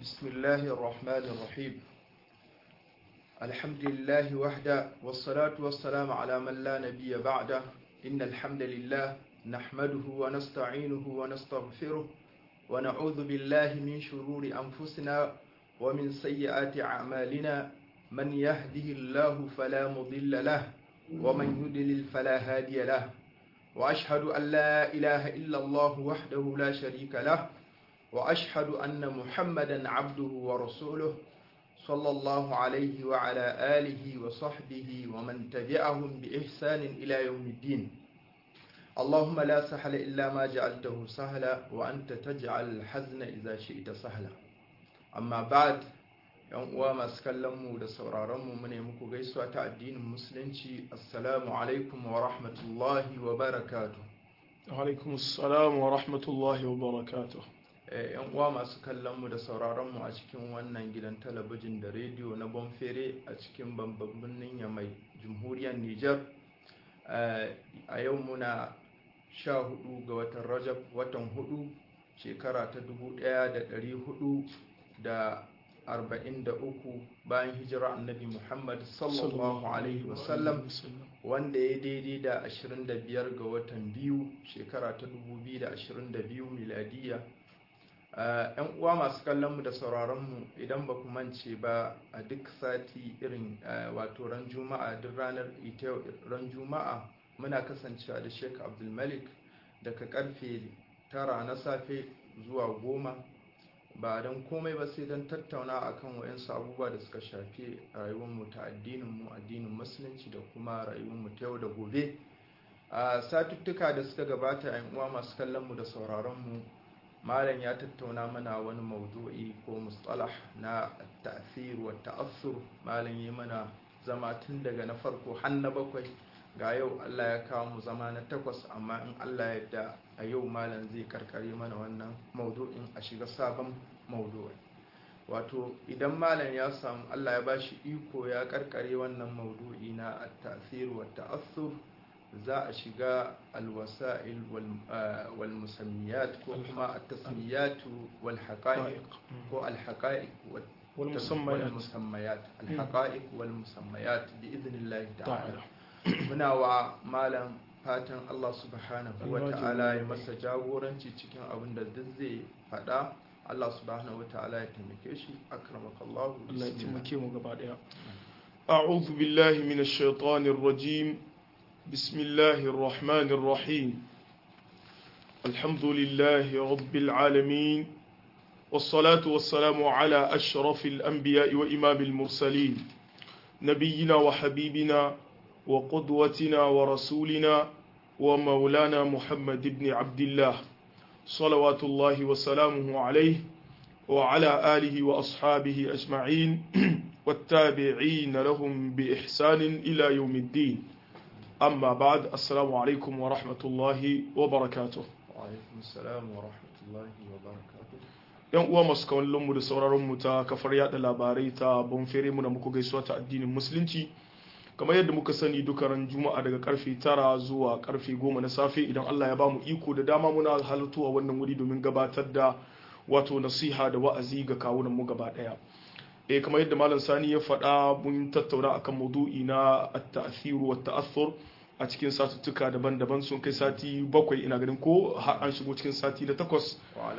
بسم الله الرحمن الرحيم الحمد لله وحده والصلاة والسلام على من لا نبي بعده إن الحمد لله نحمده ونستعينه ونستغفره ونعوذ بالله من شرور أنفسنا ومن سيئات أعمالنا من يهده الله فلا مضل له ومن يضلل فلا هادي له وأشهد أن لا إله إلا الله وحده لا شريك له وأشهد أن محمدا عبده ورسوله صلى الله عليه وعلى آله وصحبه ومن تبعهم بإحسان إلى يوم الدين اللهم لا سهل إلا ما جعلته سهلا وأنت تجعل الحزن إذا شئت سهلا أما بعد yan uwa masu kallon mu da sauraron mu mune muku gaisuwa ta addinin musulunci assalamu alaikum wa rahmatullahi wa barakatuh alaikum assalam wa rahmatullahi wa barakatuh yan uwa masu kallon mu da sauraron mu a cikin wannan gidan talabijin da rediyo na bonfere a cikin babban birnin yamai jamhuriyar Nijar a yau muna sha hudu ga watan rajab watan hudu shekara ta dubu daya da dari hudu da arba'in da uku bayan hijira annabi muhammad sallallahu alaihi wasallam wanda ya daidai da ashirin da biyar ga watan biyu shekara ta dubu biyu da ashirin da biyu miladiya yan uwa masu kallon mu da sauraron mu idan ba ku mance ba a duk sati irin wato ran juma'a duk ranar ita ran juma'a muna kasancewa da sheik abdulmalik daga karfe tara na safe zuwa goma ba don komai ba sai don tattauna akan wayansu abubuwa da suka shafi rayuwarmu ta addinin mu addinin musulunci da kuma rayuwarmu ta yau da gobe a satuttuka da suka gabata yan uwa masu kallon mu da sauraron mu malam ya tattauna mana wani maudu'i ko mustalah na ta'thir wa ta'assur malam yi mana zama tun daga na farko har na bakwai ga yau Allah ya kawo mu zama na takwas amma in Allah ya da a yau malam zai karkare mana wannan maudu'in a shiga sabon maudu'i wato idan malam ya samu Allah ya bashi iko ya karkare wannan maudu'i na at-ta'thir wa ta'assur za a shiga alwasa'il wal musammiyat ko kuma at-tasmiyat wal haqa'iq ko al haqa'iq wal musammayat al haqa'iq wal musammayat bi idnillahi ta'ala muna wa malam fatan Allah subhanahu wa ta'ala ya masa jagoranci cikin abin da duk zai faɗa Allah subhanahu wa ta'ala ya taimake shi akramakallahu Allah ya taimake mu gaba daya أعوذ بالله من الشيطان الرجيم بسم الله الرحمن الرحيم الحمد لله رب العالمين والصلاة والسلام على أشرف الأنبياء وإمام المرسلين نبينا وحبيبنا وقدوتنا ورسولنا ومولانا محمد بن عبد الله صلوات الله وسلامه عليه وعلى آله وأصحابه أجمعين والتابعين لهم بإحسان إلى يوم الدين amma ba'ad assalamu alaikum wa rahmatullahi wa barakatuh wa alaikum assalam wa rahmatullahi wa barakatuh yan uwa masu kawallon mu da sauraron mu ta kafar yada labarai ta bonfere mu da muku gaisuwa ta addinin musulunci kamar yadda muka sani duka ran juma'a daga karfe tara zuwa karfe goma na safe idan Allah ya ba mu iko da dama muna halartuwa wannan wuri domin gabatar da wato nasiha da wa'azi ga kawunan mu gaba daya eh kamar yadda malam sani ya faɗa mun tattauna akan maudu'i na at-ta'thiru wa ta'athur a cikin satuttuka daban-daban sun kai sati bakwai ina ganin ko har an shigo cikin sati da takwas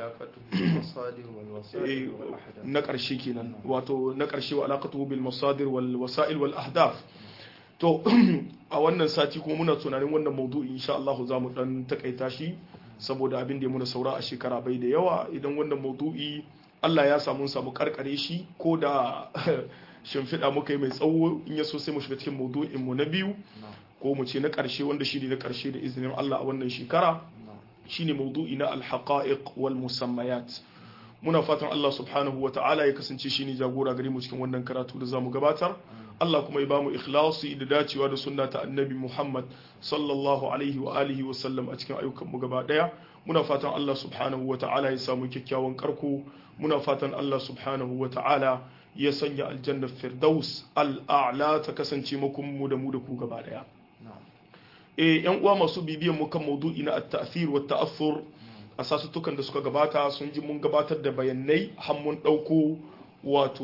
na ƙarshe kenan wato na ƙarshe wa alaƙatu bil masadir wal wasa'il wal ahdaf to a wannan sati kuma muna tunanin wannan maudu'i insha Allah za mu dan takaita shi saboda abin da ya muna saura a shekara bai da yawa idan wannan maudu'i Allah ya samu samu karkare shi ko da shimfiɗa muka yi mai tsawo in ya so sai mu shiga cikin maudu'in mu na biyu ko mu ce na ƙarshe wanda shi ne na ƙarshe da izinin Allah a wannan shekara shine maudu'i na alhaqa'iq wal musammayat muna fatan Allah subhanahu wa ta'ala ya kasance shine jagora gare mu cikin wannan karatu da zamu gabatar Allah kuma ya ba mu ikhlasi da dacewa da sunna ta annabi Muhammad sallallahu alaihi wa alihi wa sallam a cikin ayyukan mu gaba daya muna fatan Allah subhanahu wa ta'ala ya samu kyakkyawan karko muna fatan Allah subhanahu wa ta'ala ya sanya aljanna firdaus al'a'la ta kasance makon mu da mu da ku gaba daya eh yan uwa masu bibiyan mu kan maudu'i na at-ta'thir wa ta'athur a sasuttukan da suka gabata sun ji mun gabatar da bayanai har mun ɗauko wato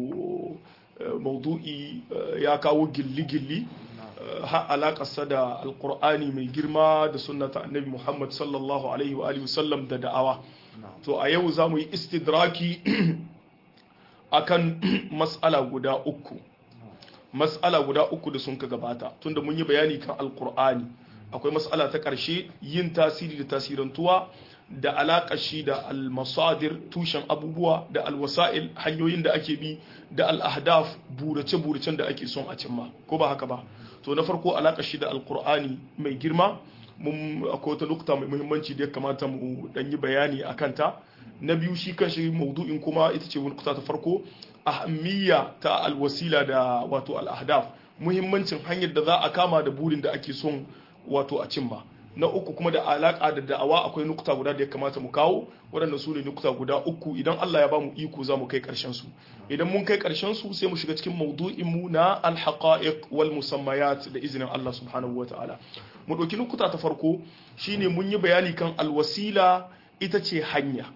maudu'i ya kawo gilli-gilli har alaƙarsa da alƙur'ani mai girma da sunnata annabi muhammad sallallahu alaihi wa sallam da da'awa to a yau za mu yi istidraki akan mas'ala guda uku mas'ala guda uku da sun ka gabata tunda mun yi bayani kan alƙur'ani akwai mas'ala ta ƙarshe yin tasiri da tasirantuwa da alaƙa shi da almasadir tushen abubuwa da alwasa'il hanyoyin da ake bi da al'ahdaf burace-buracen da ake son a cimma ko ba haka ba to na farko alaƙa shi da alƙur'ani mai girma mun akwai wata nukta mai muhimmanci da ya kamata mu dan yi bayani a kanta na biyu shi kan shi maudu'in kuma ita ce nukta ta farko ahammiya ta alwasila da wato al'ahdaf muhimmancin hanyar da za a kama da burin da ake son wato a cimma na uku kuma da alaka da da'awa akwai nukta guda da ya kamata mu kawo waɗanda su ne nukta guda uku idan Allah ya ba mu iko za mu kai ƙarshen su idan mun kai ƙarshen su sai mu shiga cikin maudu'in mu na alhaqa'iq wal musammayat da izinin Allah subhanahu wataala mu ɗauki nukta ta farko shine mun yi bayani kan alwasila ita ce hanya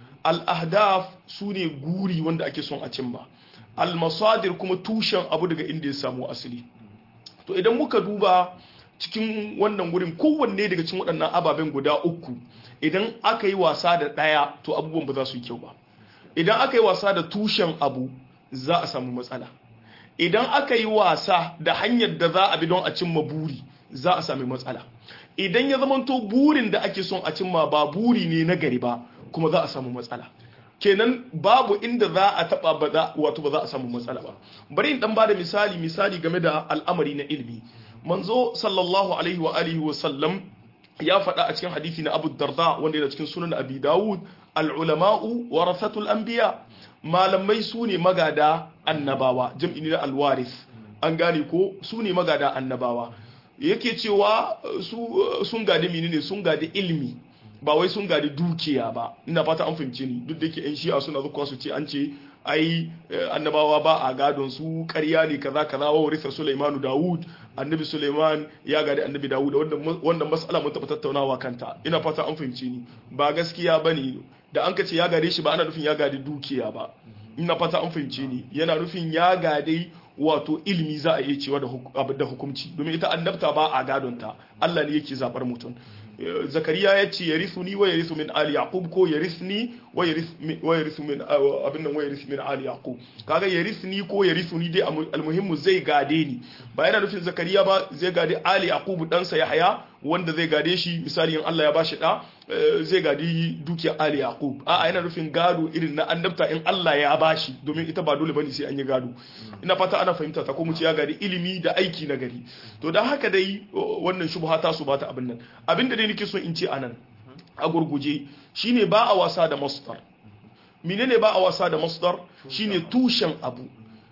al-ahdaf su ne guri wanda ake son a cimma al-masadir kuma tushen abu daga inda ya samu asali to idan muka duba cikin wannan wurin kowanne daga cikin waɗannan ababen guda uku idan aka yi wasa da ɗaya to abubuwan ba za su yi kyau ba idan aka yi wasa da tushen abu za a samu matsala idan aka yi wasa da hanyar da za a bi don a cimma buri za a sami matsala idan ya zamanto burin da ake son a cimma ba buri ne na gari ba kuma za a samu matsala kenan babu inda za a taba ba za wato ba za a samu matsala ba bari in dan bada misali misali game da al'amari na ilimi manzo sallallahu alaihi wa alihi wa sallam ya faɗa a cikin hadisi na Abu Darda wanda yana cikin sunan Abi Dawud al-ulama'u warathatul anbiya malamai su ne magada annabawa jam'i ne na al-warith an gane ko su ne magada annabawa yake cewa su sun gadi menene sun gadi ilmi ba wai sun gadi dukiya ba ina fata an fahimce ni duk da ke yan shi'a suna zuwa su ce an ce ai annabawa ba a gadon su ƙarya ne kaza kaza wa warisa Sulaimanu Dawud annabi Sulaiman ya gadi annabi Dawud wannan mas'ala mun taɓa tattaunawa kanta ina fata an fahimce ni ba gaskiya bane da an kace ya gade shi ba ana nufin ya gadi dukiya ba ina fata an fahimce ni yana nufin ya gade wato ilimi za a iya cewa da hukumci domin ita annabta ba a gadonta Allah ne yake zabar mutum zakariya ya ce yarithuni wa yarithu min ali yaqub ko yarithni wa yarithu min abin nan wa yarithu min ali yaqub kaga yarithni ko yarithuni dai almuhimmu zai gade ni ba yana nufin zakariya ba zai gade ali yaqub dan sa yahya wanda zai gade shi misali in Allah ya bashi da zai gadi dukiyar ali yaqub a'a yana nufin gado irin na annabta in Allah ya bashi domin ita ba dole bane sai an yi gado ina fata ana fahimta ta ko mu ce ya gadi ilimi da aiki na gari to dan haka dai wannan shubha ta su bata abin nan abinda dai nake so in ce anan a gurguje shine ba a wasa da masdar menene ba a wasa da masdar shine tushen abu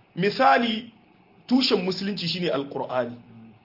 misali tushen musulunci shine alqur'ani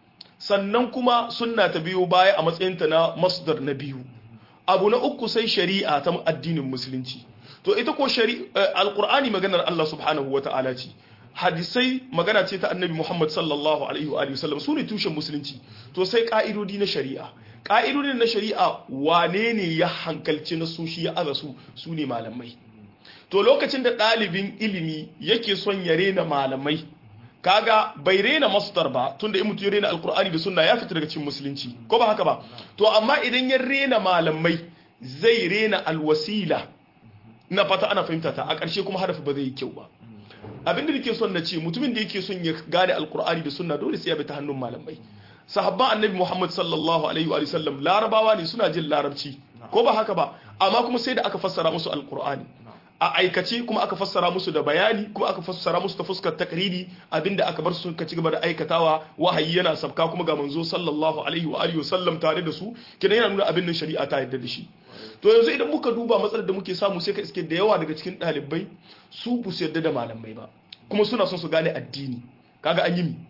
sannan kuma sunna ta biyo baya a matsayinta na masdar na biyu abu na uku sai shari'a ta addinin musulunci to ita ko alqur'ani maganar Allah subhanahu wata'ala ce hadisai magana ce ta annabi Muhammad sallallahu alaihi wa sallam su ne tushen musulunci to sai ka'idodi na shari'a ka'idodin na shari'a wane ne ya hankalci na su shi ya aza su su ne malamai to lokacin da ɗalibin ilimi yake son ya rena malamai kaga bai rena masdar ba tunda in mutum ya rena alkur'ani da sunna ya fita daga cikin musulunci ko ba haka ba to amma idan ya rena malamai zai rena alwasila ina fata ana fahimta ta a ƙarshe kuma hadafi ba zai yi kyau ba abin da nake son na ce mutumin da yake son ya gane alkur'ani da sunna dole sai ya bi ta hannun malamai sahabban annabi muhammad sallallahu alaihi wa sallam larabawa ne suna jin larabci ko ba haka ba amma kuma sai da aka fassara musu alkur'ani a aikace kuma aka fassara musu da bayani kuma aka fassara musu ta fuskar takriri abinda aka bar su ka ci gaba da aikatawa wahayi yana sabka kuma ga manzo sallallahu alaihi wa alihi wasallam tare da su kidan yana nuna abin nan shari'a ta yarda da shi to yanzu idan muka duba matsalar da muke samu sai ka iske da yawa daga cikin ɗalibai su bu su yarda da malamai ba kuma suna son su gane addini kaga an yi mi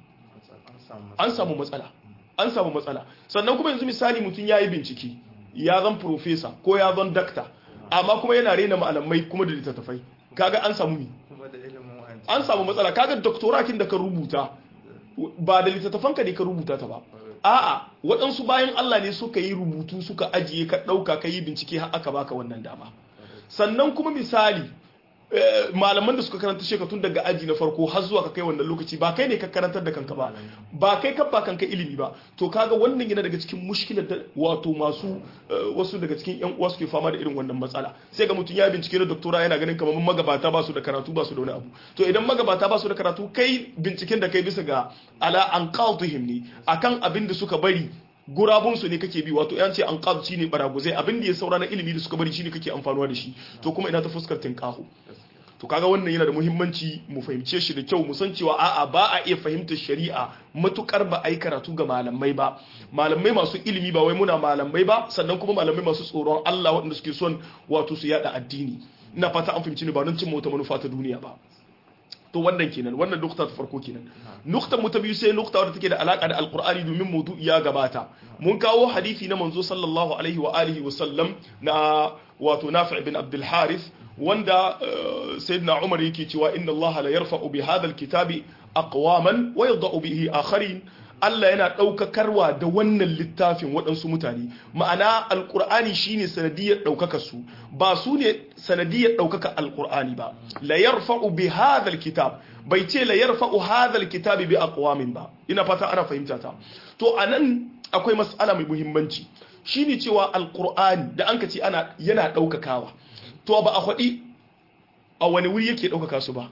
an samu matsala an samu matsala sannan kuma yanzu misali mutum ya yi bincike ya zan profesa ko ya zan dakta amma kuma yana rena malamai kuma da littattafai kaga an samu mi an samu matsala kaga doktorakin da ka rubuta ba da littattafanka ne ka rubuta ta ba a'a waɗansu bayan Allah ne suka yi rubutu suka ajiye ka ɗauka ka yi bincike har aka baka wannan dama sannan kuma misali malaman da suka karanta sheka tun daga aji na farko har zuwa ka kai wannan lokaci ba kai ne ka karantar da kanka ba ba kai ka ba kanka ilimi ba to kaga wannan yana daga cikin mushkilar da wato masu wasu daga cikin yan uwa suke fama da irin wannan matsala sai ga mutum ya bincike na doktora yana ganin kamar magabata ba su da karatu ba su da wani abu to idan magabata ba su da karatu kai binciken da kai bisa ga ala an qawtihim ne akan abin da suka bari gurabunsu ne kake bi wato yan ce an qad shine baraguzai abin da ya saura na ilimi da suka bari shine kake amfanuwa da shi to kuma ina ta fuskar tinkahu to kaga wannan yana da muhimmanci mu fahimce shi da kyau mu san cewa a'a ba a iya fahimtar shari'a matukar ba a yi karatu ga malamai ba malamai masu ilimi ba wai muna malamai ba sannan kuma malamai masu tsoron Allah waɗanda suke son wato su yada addini ina fata an fahimci ni ba don cin wata manufa ta duniya ba to wannan kenan wannan nukta ta farko kenan nukta mu ta biyu sai nukta wadda take da alaka da alqur'ani domin maudu'i ya gabata mun kawo hadisi na manzo sallallahu alaihi wa alihi wa sallam na wato nafi' bin abdul harith wanda sayyidina umar yake cewa inna allaha la yarfa'u bi hadha alkitabi aqwaman wa yadh'u bihi akharin Allah yana ɗaukakarwa da wannan littafin waɗansu mutane ma'ana alƙur'ani shine sanadiyar ɗaukaka su ba su ne sanadiyar ɗaukaka alƙur'ani ba la yarfa'u bi hadhal kitab bai ce la yarfa'u hadhal kitabi bi aqwamin ba ina fata ana fahimta ta to anan akwai mas'ala mai muhimmanci shine cewa alƙur'ani da anka ce ana yana ɗaukakawa to ba a faɗi a wani wuri yake ɗaukaka su ba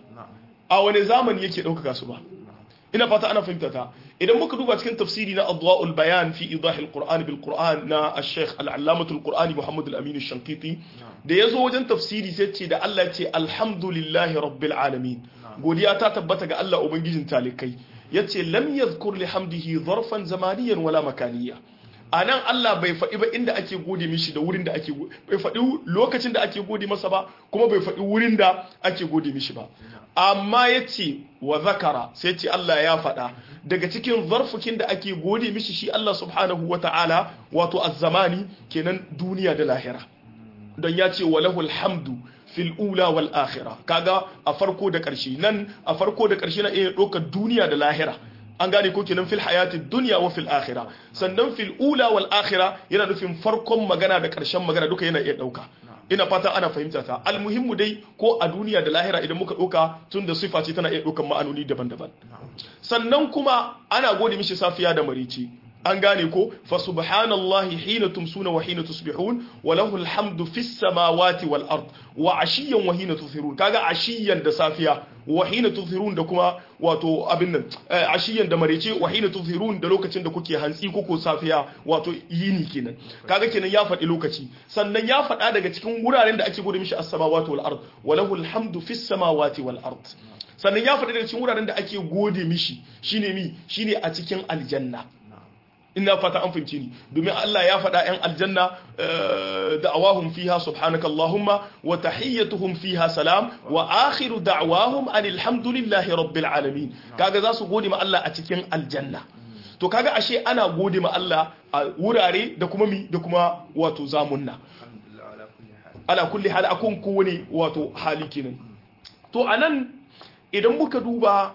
a wani zamani yake ɗaukaka su ba ina fata ana fahimta ta idan muka duba cikin tafsiri na adwa'ul bayan fi idahil qur'an bil qur'an na al-sheikh al-allamatul qur'ani muhammad al-amin ash-shanqiti da yazo wajen tafsiri sai ce da Allah ya ce alhamdulillahi rabbil alamin godiya ta tabbata ga Allah ubangijin talikai yace lam yadhkur li hamdihi zarfan zamaniyan wala makaniya anan Allah bai faɗi ba inda ake gode mishi da wurin da ake bai faɗi lokacin da ake gode masa ba kuma bai faɗi wurin da ake gode mishi ba amma ya ce wa zakara sai ce Allah ya faɗa daga cikin zarfukin da ake gode mishi shi Allah subhanahu wa ta'ala wato azzamani kenan duniya da lahira don ya ce wa lahul hamdu fil ula wal akhira kaga a farko da ƙarshe nan a farko da ƙarshe na iya ɗaukar duniya da lahira an gane ko kenan fil hayati dunya wa fil akhirah sannan fil ula wal akhirah yana nufin farkon magana da ƙarshen magana duka yana iya ɗauka ina fata ana fahimta ta almuhimmu dai ko a duniya da lahira idan muka ɗauka tun da sifa ce tana iya ɗaukan ma'anoni daban-daban sannan kuma ana gode mishi safiya da marici an gane ko fa subhanallahi hina tumsuna wa hina tusbihun wa lahu alhamdu fis samawati wal ard wa ashiyan wa hina tuzhirun kaga ashiyan da safiya wa hina tuzhirun da kuma wato abin nan ashiyan da marece wa hina tuzhirun da lokacin da kuke hantsi ko ko safiya wato yini kenan kaga kenan ya faɗi lokaci sannan ya faɗa daga cikin wuraren da ake gode mishi as-samawati wal ard wa lahu alhamdu fis samawati wal ard sannan ya faɗi daga cikin wuraren da ake gode mishi shine mi shine a cikin aljanna ina fata an fahimci ni domin Allah ya faɗa ‘yan aljanna da'awahum fiha subhanaka Allahumma wa tahiyyatuhum fiha salam wa akhiru da'awahum anil hamdulillahi rabbil alamin kaga za su gode ma Allah a cikin aljanna to kaga ashe ana gode ma Allah a wurare da kuma mi da kuma wato zamunna ala kulli hal akun kowane wato hali kenan to anan idan muka duba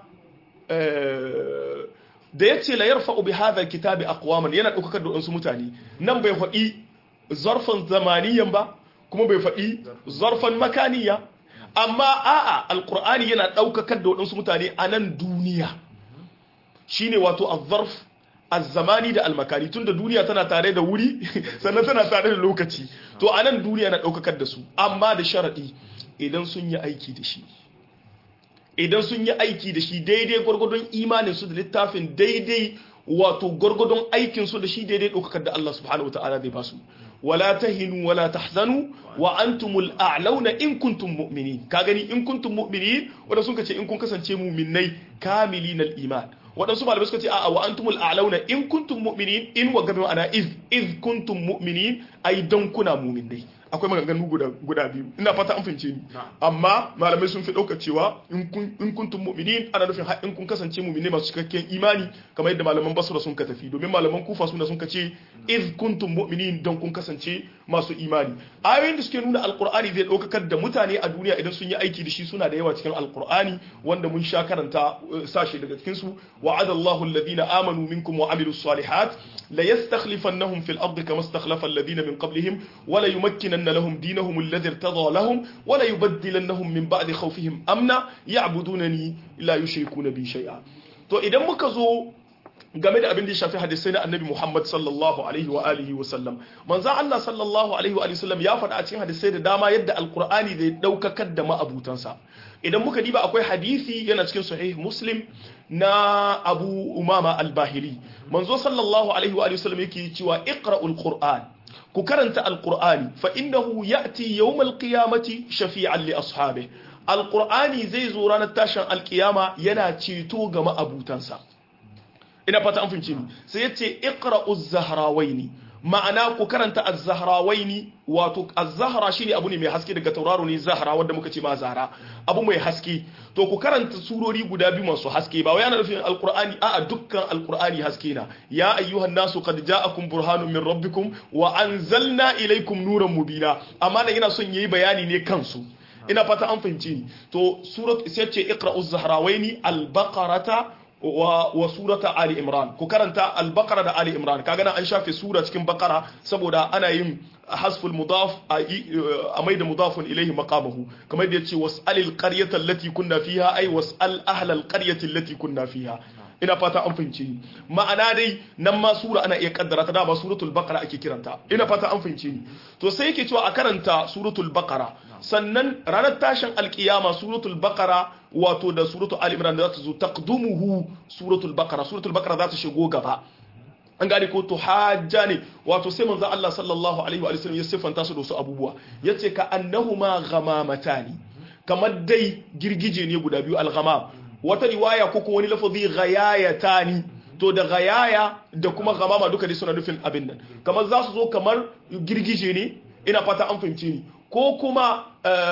da ya ce la yarfa'u bi hadha kitabi aqwaman yana daukar da wasu mutane nan bai faɗi zarfan zamaniyan ba kuma bai faɗi zarfan makaniya amma a'a alqur'ani yana daukar da wasu mutane a nan duniya shine wato az-zarf az-zamani da al-makani tunda duniya tana tare da wuri sannan tana tare da lokaci to a nan duniya na daukar da su amma da sharadi idan sun yi aiki da shi idan sun yi aiki da shi daidai gwargwadon imanin su da littafin daidai wato gwargwadon aikin su da shi daidai ɗaukakar da Allah subhanahu wataala zai basu wala tahinu wala tahzanu wa antumul a'launa in kuntum mu'minin ka gani in kuntum mu'minin wanda sun ce in kun kasance mu'minnai kamilinal iman waɗansu malamai suka ce a'a wa antumul a'launa in kuntum mu'minin in wa gabe ma'ana iz iz kuntum mu'minin ai dan kuna mu'minnai akwai maganganu guda guda biyu ina fata an fahimce ni amma malamai sun fi ɗauka cewa in kun in kuntum mu'minin ana nufin har in kun kasance mu'mini masu cikakken imani kamar yadda malaman basra sun ka tafi domin malaman kufa suna sun ka ce iz kuntum mu'minin don kun kasance masu imani ayoyin da suke nuna alqur'ani zai ɗaukakar da mutane a duniya idan sun yi aiki da shi suna da yawa cikin alqur'ani wanda mun sha karanta sashe daga cikin su wa'adallahu alladhina amanu minkum wa amilus salihat la yastakhlifannahum fil ardi kama istakhlafa alladhina min qablihim wa la yumakkinanna lahum dinahum alladhi irtada lahum wa la yubaddilannahum min ba'di khawfihim amna ya'budunani la yushrikuna bi shay'a to idan muka zo game da abin da ya shafi hadisai na annabi Muhammad sallallahu alaihi wa alihi wa sallam manzo Allah sallallahu alaihi wa alihi sallam ya faɗa a cikin hadisai da dama yadda alqur'ani zai daukakar da ma'abutansa idan muka diba akwai hadisi yana cikin sahih muslim na abu umama al-bahili manzo sallallahu alaihi wa alihi sallam yake cewa iqra'ul qur'an ku karanta alqur'ani fa innahu ya'ti yawmal qiyamati shafi'an li ashabihi alqur'ani zai zo ranar tashin alkiyama yana ceto ga ma'abutansa ina fata an fahimce ni sai yace iqra'uz zahrawaini ma'ana ku karanta az-zahrawaini wato az-zahra shine abu ne mai haske daga tauraro ne zahra wanda muka ce ma zahra abu mai haske to ku karanta surori guda biyu masu haske ba wai ana nufin alqur'ani a'a dukkan alqur'ani haske na ya ayyuhan nasu qad ja'akum burhanun min rabbikum wa anzalna ilaykum nuran mubina amma nan yana son yayi bayani ne kansu ina fata an fahimce ni to surat sai ce iqra'uz zahrawaini al-baqarata wa, wa surata Ali Imran ku karanta al-Baqara da Ali Imran kaga nan an shafe sura cikin Baqara saboda ana yin hasful mudaf a mai da mudafun ilaihi maqamahu kamar da yace was'alil qaryata allati kunna fiha ay was'al ahlal qaryati allati kunna fiha ina fata an fahimce ni ma'ana dai nan ma sura ana iya kaddara ta da ba suratul baqara ake kiranta ina fata an fahimce ni to sai yake cewa a karanta suratul baqara sannan ranar tashin alkiyama suratul baqara wato da suratul ali imran za ta zo taqdumuhu suratul baqara suratul baqara za ta shigo gaba an gane ko to hajja ne wato sai manzo Allah sallallahu alaihi wa sallam ya siffanta su da su abubuwa yace ka annahuma ghamamatani kamar dai girgije ne guda biyu al-ghamam wata riwaya ko kuma wani lafazi ghayayatani to da ghayaya da kuma ghamama duka dai suna nufin abin nan kamar za su zo kamar girgije ne ina fata an fahimce ni ko kuma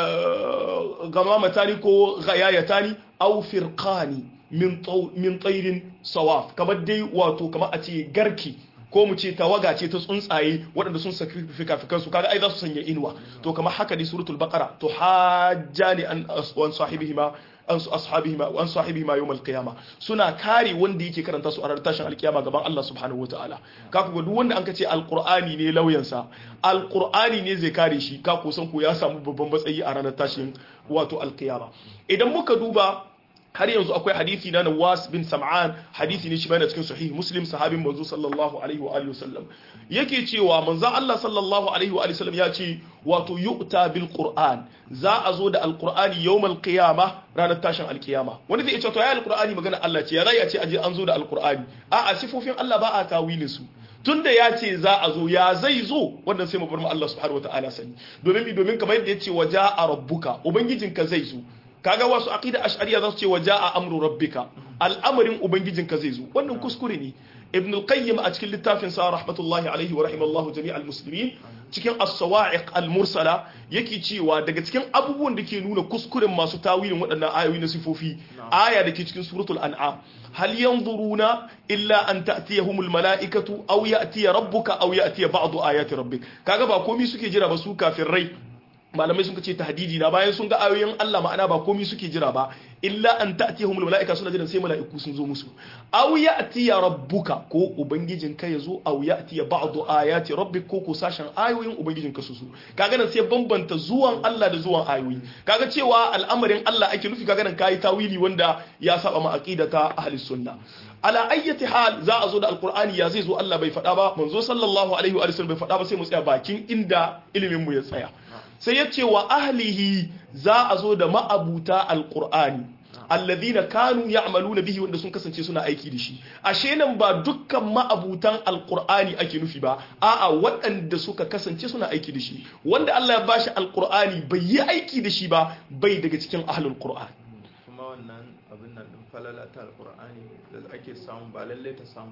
gamamatani ko ghayayatani aw firqani min min tsairin sawaf kamar dai wato kamar a ce garki ko mu ce tawaga ce ta tsuntsaye waɗanda sun saki fikafikansu kaga ai za su sanya inuwa to kamar haka dai suratul baqara to hajjani an aswan sahibihima an ashabihima an sahibihima yawm alqiyama suna kare wanda yake karanta su a ranar tashin alkiyama gaban Allah subhanahu wataala ka ku ga duk wanda an ka ce alqur'ani ne lauyansa alqur'ani ne zai kare shi ka ku san ku ya samu babban matsayi a ranar tashin wato alkiyama idan muka duba har yanzu akwai hadisi na Nawas bin Sam'an hadisi ne shi ma yana cikin sahih Muslim sahabin manzo sallallahu alaihi wa alihi wasallam yake cewa manzo Allah sallallahu alaihi wa alihi wasallam ya ce wato yu'ta bil Qur'an za a zo da alqur'ani yawmal qiyama ranar tashin alkiyama wani zai ce to ya alqur'ani magana Allah ce ya zai a ce aje an zo da alqur'ani a a sifofin Allah ba a tawilin su tunda ya ce za a zo ya zai zo wannan sai mu bar mu Allah subhanahu wataala sani domin domin kamar yadda ya ce waja a rabbuka ubangijinka zai zo kaga wasu aqida ash'ariya za su ce waja'a amru rabbika al'amarin ubangijinka zai zo wannan kuskure ne ibn al-qayyim a cikin littafin sa rahmatullahi alaihi wa rahimallahu jami'al muslimin cikin as-sawa'iq al-mursala yake cewa daga cikin abubuwan da ke nuna kuskuren masu tawilin waɗannan ayoyi na sifofi aya da ke cikin suratul an'am hal yanzuruna illa an ta'tiyahumul mala'ikatu aw ya'tiya rabbuka aw ya'tiya ba'du ayati rabbik kaga ba komai suke jira ba su rai. malamai sun ce tahdidi na bayan sun ga ayoyin Allah ma'ana ba komai suke jira ba illa an ta'tiyahumul malaika suna jiran sai mala'iku sun zo musu aw ya'tiya rabbuka ko ubangijin ka yazo aw ya'tiya ba'du ayati rabbik ko ko sashen ayoyin ubangijin ka su zo kaga nan sai bambanta zuwan Allah da zuwan ayoyi kaga cewa al'amarin Allah ake nufi kaga nan kai tawili wanda ya saba ma aqidata ahli sunna ala ayyati hal za a zo da alqur'ani ya zai zo Allah bai faɗa ba manzo sallallahu alaihi wa sallam bai faɗa ba sai mu tsaya bakin inda ilimin mu ya tsaya sai ya ce wa ahlihi za a zo da ma'abuta alqur'ani alladhina kanu ya'maluna bihi wanda sun kasance suna aiki da shi ashe nan ba dukkan ma'abutan alqur'ani ake nufi ba a'a waɗanda suka kasance suna aiki da shi wanda Allah ya bashi alqur'ani bai yi aiki da shi ba bai daga cikin ahlul qur'an kuma wannan abin nan din falala ta alqur'ani da ake samu ba lalle ta samu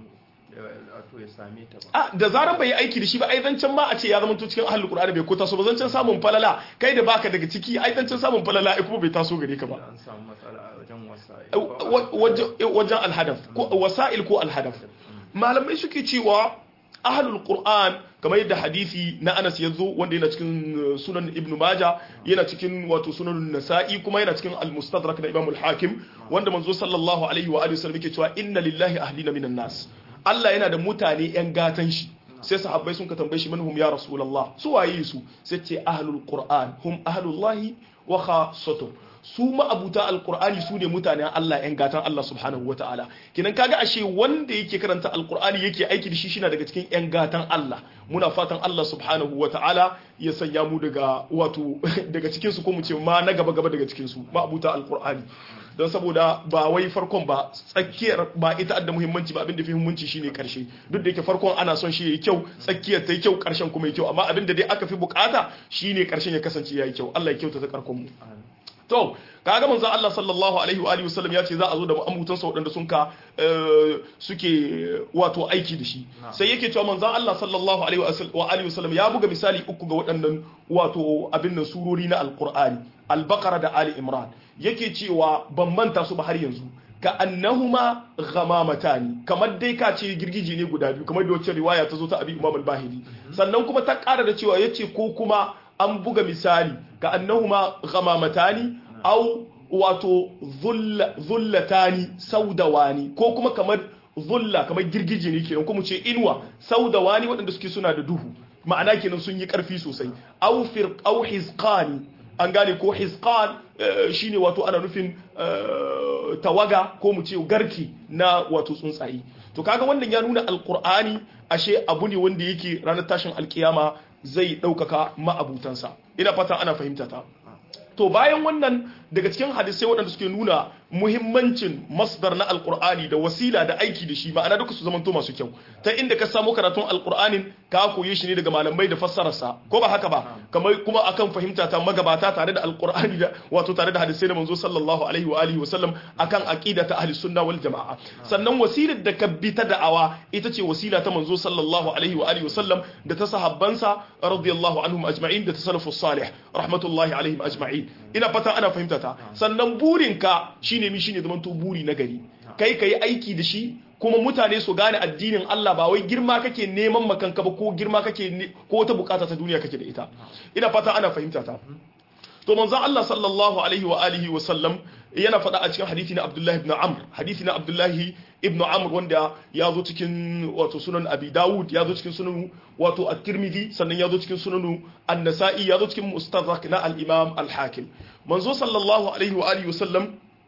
wato ya same ta ba a da zaran bai yi aiki da shi ba ai zancen ma a ce ya zama to cikin ahlul qur'ani bai ko taso ba zancen samun falala kai da baka daga ciki ai zancen samun falala ai kuma bai taso gare ka ba an samu matsala a wajen wasa'il Wa- wajen wajen alhadaf ko wasa'il ko alhadaf malamai suke cewa ahlul qur'an kamar yadda hadisi na Anas ya zo wanda yana cikin uh, sunan Ibn Maja yana cikin wato sunan Nasa'i kuma yana cikin al-Mustadrak na Imam al-Hakim wanda manzo sallallahu alaihi wa alihi wasallam yake cewa inna lillahi ahlina minan nas Allah yana da mutane yan gatan shi sai sahabbai sun ka tambaye shi manhum ya rasulullah su waye su sai ce ahlul qur'an hum ahlullahi wa khassatuh su ma'abuta alkur'ani su ne mutanen Allah yan gatan Allah subhanahu wa ta'ala kinan kaga ashe wanda yake karanta alkur'ani yake aiki da shi shi na daga cikin yan gatan Allah muna fatan Allah subhanahu wa ta'ala ya sanya mu daga wato daga cikin su ko mu ce ma na gaba gaba daga cikin su ma'abuta alkur'ani don saboda ba wai farkon ba tsakiyar ba ita adda muhimmanci ba abin da fi muhimmanci shine karshe duk da yake farkon ana son shi yayi kyau tsakiyar ta yi kyau karshen kuma yayi kyau amma abin da dai aka fi bukata shine karshen ya kasance yayi kyau Allah ya kyauta ta karkon mu to kaga manzo Allah sallallahu alaihi wa alihi wasallam ya ce za a zo da amutan sa waɗanda sun ka suke wato aiki da shi sai yake cewa manzo Allah sallallahu alaihi wa alihi wasallam ya buga misali uku ga waɗannan wato abin nan surori na alqur'ani al-baqara da ali imran yake cewa ban manta su ba har yanzu ka annahuma ghamamatan kamar dai ka ce girgije ne guda biyu kamar da wacce riwaya ta zo ta abi imam al-bahili sannan kuma ta ƙara da cewa yace ko kuma an buga misali ka annahuma ghamamatani au wato zullatani saudawani ko kuma kamar zulla kamar girgije ne kenan kuma ce inuwa saudawani waɗanda suke suna da duhu ma'ana kenan sun yi ƙarfi sosai au fir au hizqani an gane ko hizqan shine wato ana nufin tawaga ko mu ce garki na wato tsuntsaye to kaga wannan ya nuna alqur'ani ashe abu ne wanda yake ranar tashin alkiyama zai ɗaukaka ma'abutansa ina fata ana fahimta ta to bayan wannan daga cikin hadisai waɗanda suke nuna muhimmancin masdar na alkur'ani da wasila da aiki da shi ma'ana duka su zamanto masu kyau ta inda ka samu karatun alkur'anin ka koye shi ne daga malamai da fassararsa ko ba haka ba kamar kuma akan fahimta ta magabata tare da alkur'ani da wato tare da hadisai da manzo sallallahu alaihi wa alihi wa sallam akan aqida ta ahli sunna wal jamaa sannan wasilar da ka bi ta da'awa ita ce wasila ta manzo sallallahu alaihi wa alihi wa sallam da ta sahabbansa radiyallahu anhum ajma'in da ta salafus salih rahmatullahi alaihim ajma'in ina fata ana fahimta ta sannan burinka shine mi shine zaman to buri na gari kai kai aiki da shi kuma mutane su gane addinin Allah ba wai girma kake neman makanka ba ko girma kake ko wata bukata ta duniya kake da ita ina fata ana fahimta ta to manzon Allah sallallahu alaihi wa alihi wa sallam yana faɗa a cikin hadisi na Abdullah ibn Amr hadisi na Abdullah ibn Amr wanda ya zo cikin wato sunan Abi Dawud ya zo cikin sunan wato At-Tirmidhi sannan ya zo cikin sunan An-Nasa'i ya zo cikin Mustadrak na al-Imam Al-Hakim manzo sallallahu alaihi wa alihi wa sallam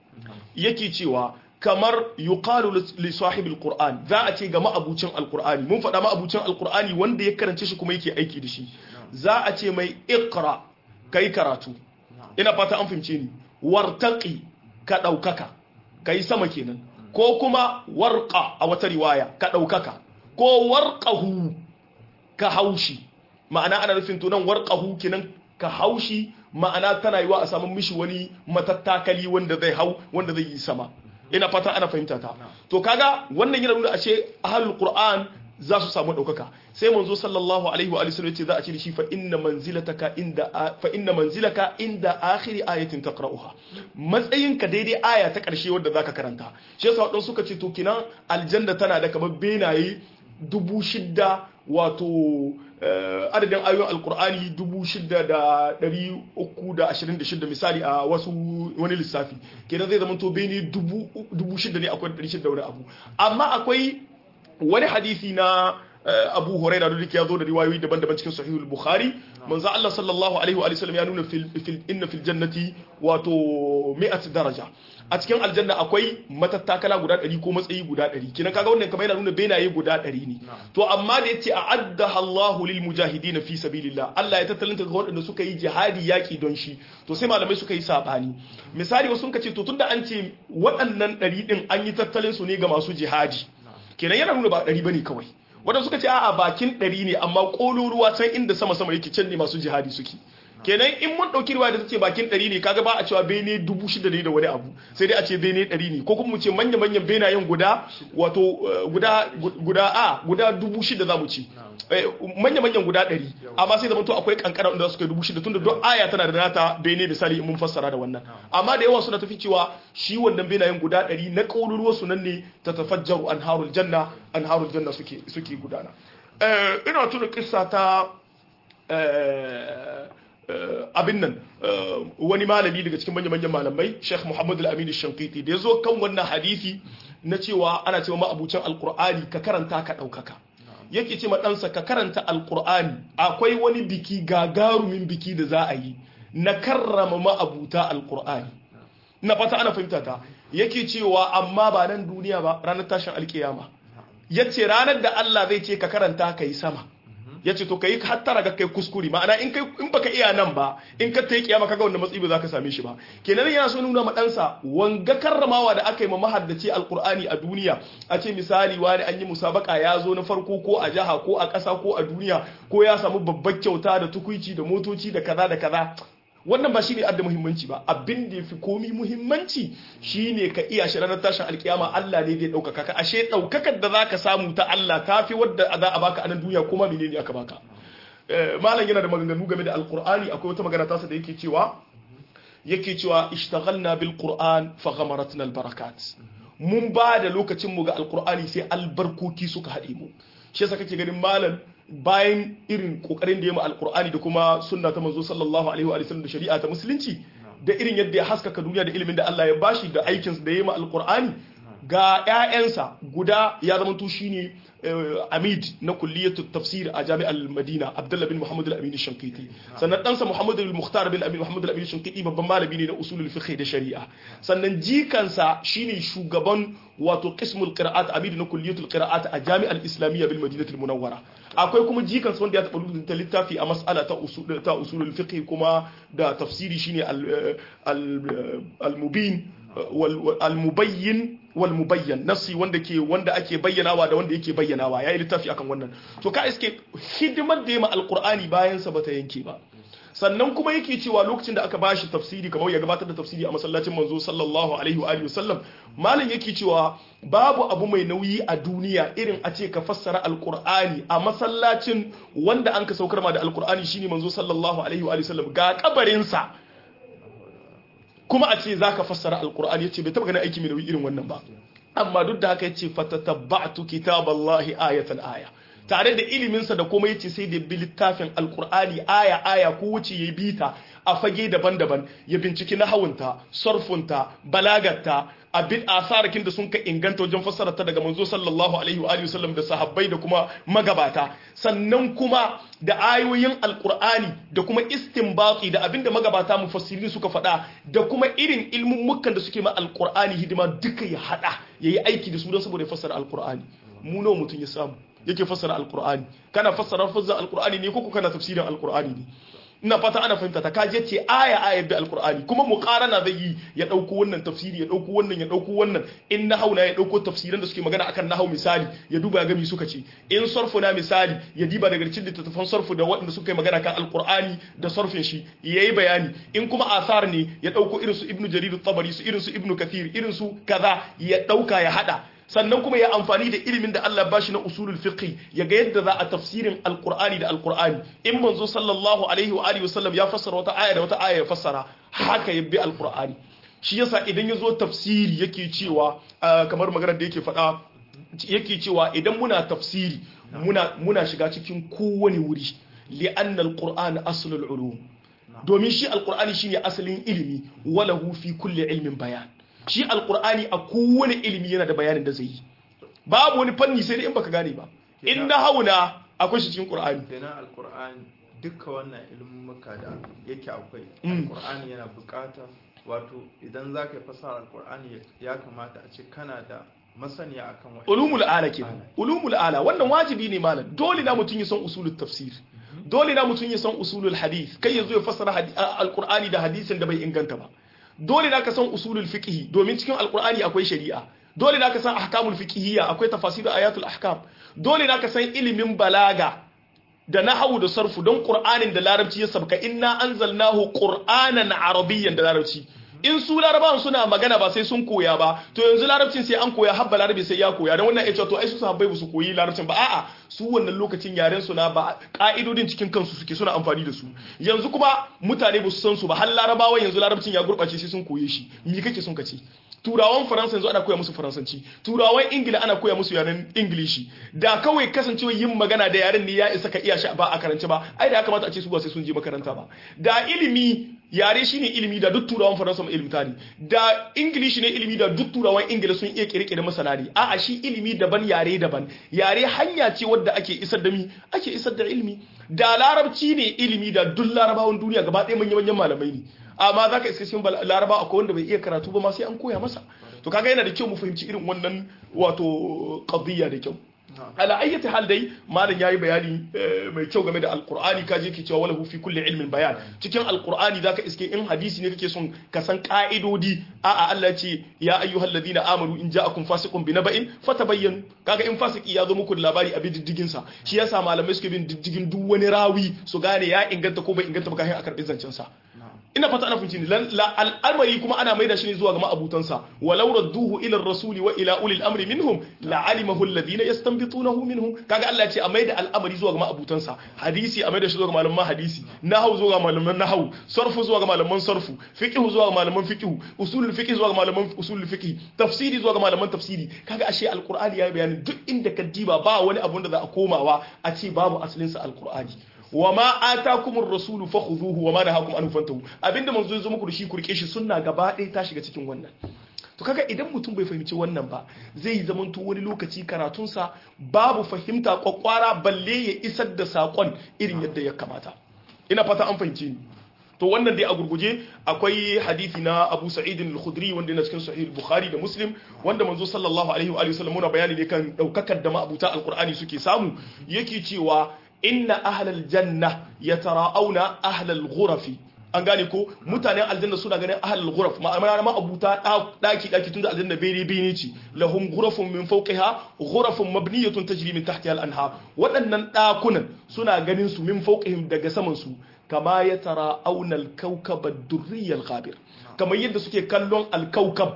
yake cewa kamar yuqalu li sahibil qur'an za a ce ga ma'abucin alqur'ani mun faɗa ma'abucin alqur'ani wanda ya karance shi kuma yake aiki da shi za a ce mai iqra kai karatu ina fata an fahimce ni wartaqi ka daukaka kai sama kenan ko kuma warqa a wata riwaya ka daukaka ko warqahu ka haushi ma'ana ana nufin to nan warqahu kenan ka haushi ma'ana tana yiwa a samu mishi wani matattakali wanda zai hau wanda zai yi sama ina fata ana fahimta ta to kaga wannan yana nuna ashe ahlul qur'an za su samu daukaka sai manzo sallallahu alaihi wa sallam yace za a ce shi fa inna manzilataka inda fa inna manzilaka inda akhir ayatin taqra'uha matsayinka daidai aya ta karshe wanda zaka karanta shi yasa wadansu suka ce to kinan aljanna tana da kamar benaye dubu shidda wato adadin ayoyin alkur'ani dubu shida da dari uku da ashirin da shida misali a wasu wani lissafi kenan zai zama to bene dubu shida ne akwai dari shida wani abu amma akwai wani hadisi na abu huraira da ya zo da riwayoyi daban-daban cikin sahihul bukhari manzo Allah sallallahu alaihi wa sallam ya nuna fil inna fil jannati wato mi'at daraja a cikin aljanna akwai matattakala guda 100 ko matsayi guda 100 kina kaga wannan kamar yana nuna benaye guda 100 ne to amma da yace a'addaha Allahu lil mujahidin fi sabilillah Allah ya tattalanta ga waɗanda suka yi jihadi yaki don shi to sai malamai suka yi sabani misali wasu sun ce to tunda an ce waɗannan 100 din an yi tattalin su ne ga masu jihadi kenan yana nuna ba 100 bane kawai wadanda suka ce a bakin ɗari ne amma ƙololuwa can inda sama-sama yake can ne masu jihadi suke kenan in mun dauki riwaya da tace bakin 100 ne kaga ba a cewa bene 6000 ne da wani abu sai dai a ce bene 100 ne ko kuma mu ce manya manyan benayen guda wato eh, guda guda a guda 6000 zamu ci manya manyan guda 100 amma sai zama to akwai kankara wanda suka yi 6000 tunda duk aya tana da nata bene misali in mun fassara da wannan amma da yawa suna tafi cewa shi wannan benayen guda 100 na kaururuwa su nan ne ta tafajjaru anharul janna anharul janna suke suke gudana eh ina tuna kissa ta eh, eh, abin nan eh, wani malami daga cikin manya-manyan malamai Sheikh Muhammad Al-Amin Shankiti da ya zo kan wannan hadisi na cewa ana cewa ma'abucin alkur'ani ka karanta ka ɗaukaka yake ce ma ɗansa ka karanta alkur'ani akwai wani biki gagarumin biki da za a yi na karrama ma'abuta alkur'ani na fata ana fahimta ta yake cewa amma ba nan duniya ba ranar tashin alkiyama yace ranar da Allah zai ce ka karanta ka yi sama ya ce to ka yi hattara ga kai kuskure ma'ana in kai in baka iya nan ba in ka ta yi kiyama kaga wanda matsayi ba za ka same shi ba kenan yana so nuna ma ɗansa wanga karramawa da aka yi ma mahaddaci alkur'ani a duniya a ce misali wani an yi musabaka ya zo na farko ko a jiha ko a ƙasa ko a duniya ko ya samu babbar kyauta da tukuici da motoci da kaza da kaza wannan ba shi ne adda muhimmanci ba abin da ya fi komi muhimmanci shine ka iya shi ranar tashin alkiyama Allah ne zai ɗaukaka ka ashe ɗaukakar da za ka samu ta Allah ta fi wadda za a baka a nan duniya kuma menene aka baka malam yana da maganganu game da alkur'ani akwai wata magana tasa da yake cewa yake cewa ishtaghalna bil qur'an fa ghamaratna al barakat mun ba da lokacin mu ga alkur'ani sai albarkoki suka haɗe mu shi yasa kake ganin malam bayan irin kokarin da ya ma alkur'ani da kuma sunna ta manzo sallallahu alaihi wa sallam da shari'a ta musulunci da irin yadda ya haskaka duniya da ilimin da Allah ya bashi da aikin da ya ma alkur'ani ga ƴaƴansa guda ya zama to shine amid na kulliyatu tafsir a jami'ar madina abdullah bin muhammad al-amin shankiti sannan ɗansa muhammad al-mukhtar bin amin muhammad al-amin shankiti babban malami ne na usulul fiqh da shari'a sannan jikansa shine shugaban wato qismul qira'at amid na kulliyatul qira'at a jami'ar islamiyya bil madinatul munawwara akwai kuma jikansa wanda ya taɓa rubuta littafi a mas'ala ta usul ta usulul fiqh kuma da tafsiri shine al-mubin al-mubayyin wal mubayyan nasi wanda ke wanda ake bayyanawa da wanda yake bayyanawa yayi littafi akan wannan to ka iske hidimar da yema alqur'ani bayan sa bata yanke ba sannan kuma yake cewa lokacin da aka bashi tafsiri kamar ya gabatar da tafsiri a masallacin manzo sallallahu alaihi wa alihi wasallam malam yake cewa babu abu mai nauyi a duniya irin a ce ka fassara alqur'ani a masallacin wanda an ka saukar ma da alqur'ani shine manzo sallallahu alaihi wa alihi wasallam ga kabarin sa kuma a ce za ka fassara alkur'ani ya ce bai taba ganin aiki mai nauyi irin wannan ba amma duk da haka ya ce fatatabba'tu kitaballahi ayatan aya tare da iliminsa da kuma yace sai da bi littafin alkur'ani aya aya ko wuce ya bi ta a fage daban-daban ya binciki nahawunta sarfunta balagarta abin asarakin da sun ka inganta wajen fassara ta daga manzo sallallahu alaihi wa alihi wasallam da sahabbai da kuma magabata sannan kuma da ayoyin alkur'ani da kuma istinbati da abinda magabata mufassirin suka faɗa da kuma irin ilmummukan da suke ma alkur'ani hidima duka ya hada yayi aiki da su don saboda ya fassara alkur'ani mu nawa mutum ya samu yake fassara alkur'ani kana fassara fassara alkur'ani ne ko kana tafsirin alkur'ani ne ina fata ana fahimta ta kaje ce aya aya bi alqur'ani kuma muqarana zai yi ya dauko wannan tafsiri ya dauko wannan ya dauko wannan in nahau na ya dauko tafsiran da suke magana akan nahau misali ya duba ya ga mi suka ce in sarfu na misali ya diba daga cikin littattafan sarfu da waɗanda suka yi magana kan alqur'ani da sarfin shi yayi bayani in kuma asar ne ya dauko irin su ibnu jarir at-tabari su irin su ibnu kathir irin su kaza ya dauka ya hada sannan kuma ya amfani da ilimin da Allah ba shi na usulul fiqh ya ga yadda za a tafsirin alqur'ani da alqur'ani in manzo sallallahu alaihi wa alihi wasallam ya fassara wata aya da wata aya ya fassara haka ya bi alqur'ani shi yasa idan ya zo tafsiri yake cewa kamar maganar da yake faɗa yake cewa idan muna tafsiri muna muna shiga cikin kowane wuri li'anna alqur'an aslul ulum domin shi alqur'ani shine asalin ilimi walahu fi kulli ilmin bayan shi alkur'ani a kowane ilimi yana da bayanin da zai yi babu wani fanni sai dai in baka gane ba in na hauna akwai shi cikin qur'ani kenan alkur'ani duka wannan ilmummuka da yake akwai alkur'ani yana bukata wato idan za ka yi fasara alkur'ani ya kamata a ce kana da masaniya akan wani ulumul ala kenan ulumul ala wannan wajibi ne malam dole na mutum ya san usulul tafsir dole na mutum ya san usulul hadith kai yazo ya fassara alkur'ani da hadisin da bai inganta ba dole na ka san usulul fiqhi domin cikin alqur'ani akwai shari'a dole na ka san ahkamul fiqhiyya akwai tafasir ayatul ahkam dole na ka san ilimin balaga da nahawu da sarfu don qur'anin da larabci ya sabka inna anzalnahu qur'anan arabiyyan da larabci in su larabawan suna magana ba sai sun koya ba to yanzu larabcin sai an koya habba larabi sai ya koya don wannan ya ce to ai su sahabbai ba su koyi larabcin ba a'a su wannan lokacin yaren su na ba ka'idodin cikin kansu suke suna amfani da su yanzu kuma mutane ba su san su ba har larabawan yanzu larabcin ya gurbace sai sun koye shi me kake son ka ce turawan faransa yanzu ana koya musu faransanci turawan ingila ana koya musu yaren ingilishi da kawai kasancewa yin magana da yaren ne ya isa ka iya shi ba a karance ba ai da ya kamata a ce su ba sai sun je makaranta ba da ilimi yare shine ilimi da duk turawan faransa mai ilimta ne da ingilishi ne ilimi da duk turawan ingila sun iya kirkire masana ne a'a shi ilimi daban yare daban yare hanya ce wadda ake isar da mi ake isar da ilimi da larabci ne ilimi da duk larabawan duniya gaba ɗaya manyan manyan malamai ne amma za ka iska cikin laraba akwai wanda bai iya karatu ba ma sai an koya masa to kaga yana da kyau mu fahimci irin wannan wato qadiyya da kyau ala ayyati hal dai malam yayi bayani mai kyau game da alqur'ani kaje ke cewa walahu fi kulli ilmin bayan cikin alqur'ani zaka iske in hadisi ne kake son ka san ka'idodi a'a Allah ce ya ayyuhalladhina amanu in ja'akum fasiqun binaba'in fatabayyanu kaga in fasiki ya zo muku da labari a bi diddigin sa shi yasa malamai suke bin diddigin duk wani rawi su gane ya inganta ko bai inganta ba kafin a karbi zancen sa ina fata ana fahimci ne al'amari kuma ana maida shi ne zuwa ga ma'abutansa walau radduhu ila rasuli wa ila ulil amri minhum la'alimahu alladhina yastanbitunahu minhum kaga Allah ya ce a maida al'amari zuwa ga ma'abutansa hadisi a maida shi zuwa ga malaman hadisi nahwu zuwa ga malaman nahwu sarfu zuwa ga malaman sarfu fiqh zuwa ga malaman fiqh usulul fiqh zuwa ga malaman usulul fiqh tafsiri zuwa ga malaman tafsiri kaga ashe alqur'ani ya bayani duk inda ka diba ba wani abun da za a komawa a ce babu asalin sa alqur'ani wa ma atakumur rasulu fakhuduhu wa ma nahakum anhu fantahu abinda manzo ya zo muku da shi kurke shi sunna gaba ɗaya ta shiga cikin wannan to kaga idan mutum bai fahimci wannan ba zai yi zamanto wani lokaci karatunsa babu fahimta kwakwara balle ya isar da sakon irin yadda ya kamata ina fata an fahimci ni to wannan dai a gurguje akwai hadisi na Abu Sa'id al-Khudri wanda yana cikin Sahih Bukhari da Muslim wanda manzo sallallahu alaihi wa sallam muna bayani ne kan daukakar da ma'abuta alqur'ani suke samu yake cewa inna ahlal janna yatara'auna ahlal ghurafi an gane ko mutanen aljanna suna ganin ahlul ghuraf ma'ana ma abuta daki daki tunda aljanna bene bene ce lahum ghurafun min fawqiha ghurafun mabniyatun tajri min tahtiha al-anhar waɗannan dakunan suna ganin su min fawqihim daga saman su kama yatara'auna al-kawkab ad-durri al-ghabir kamar yadda suke kallon al-kawkab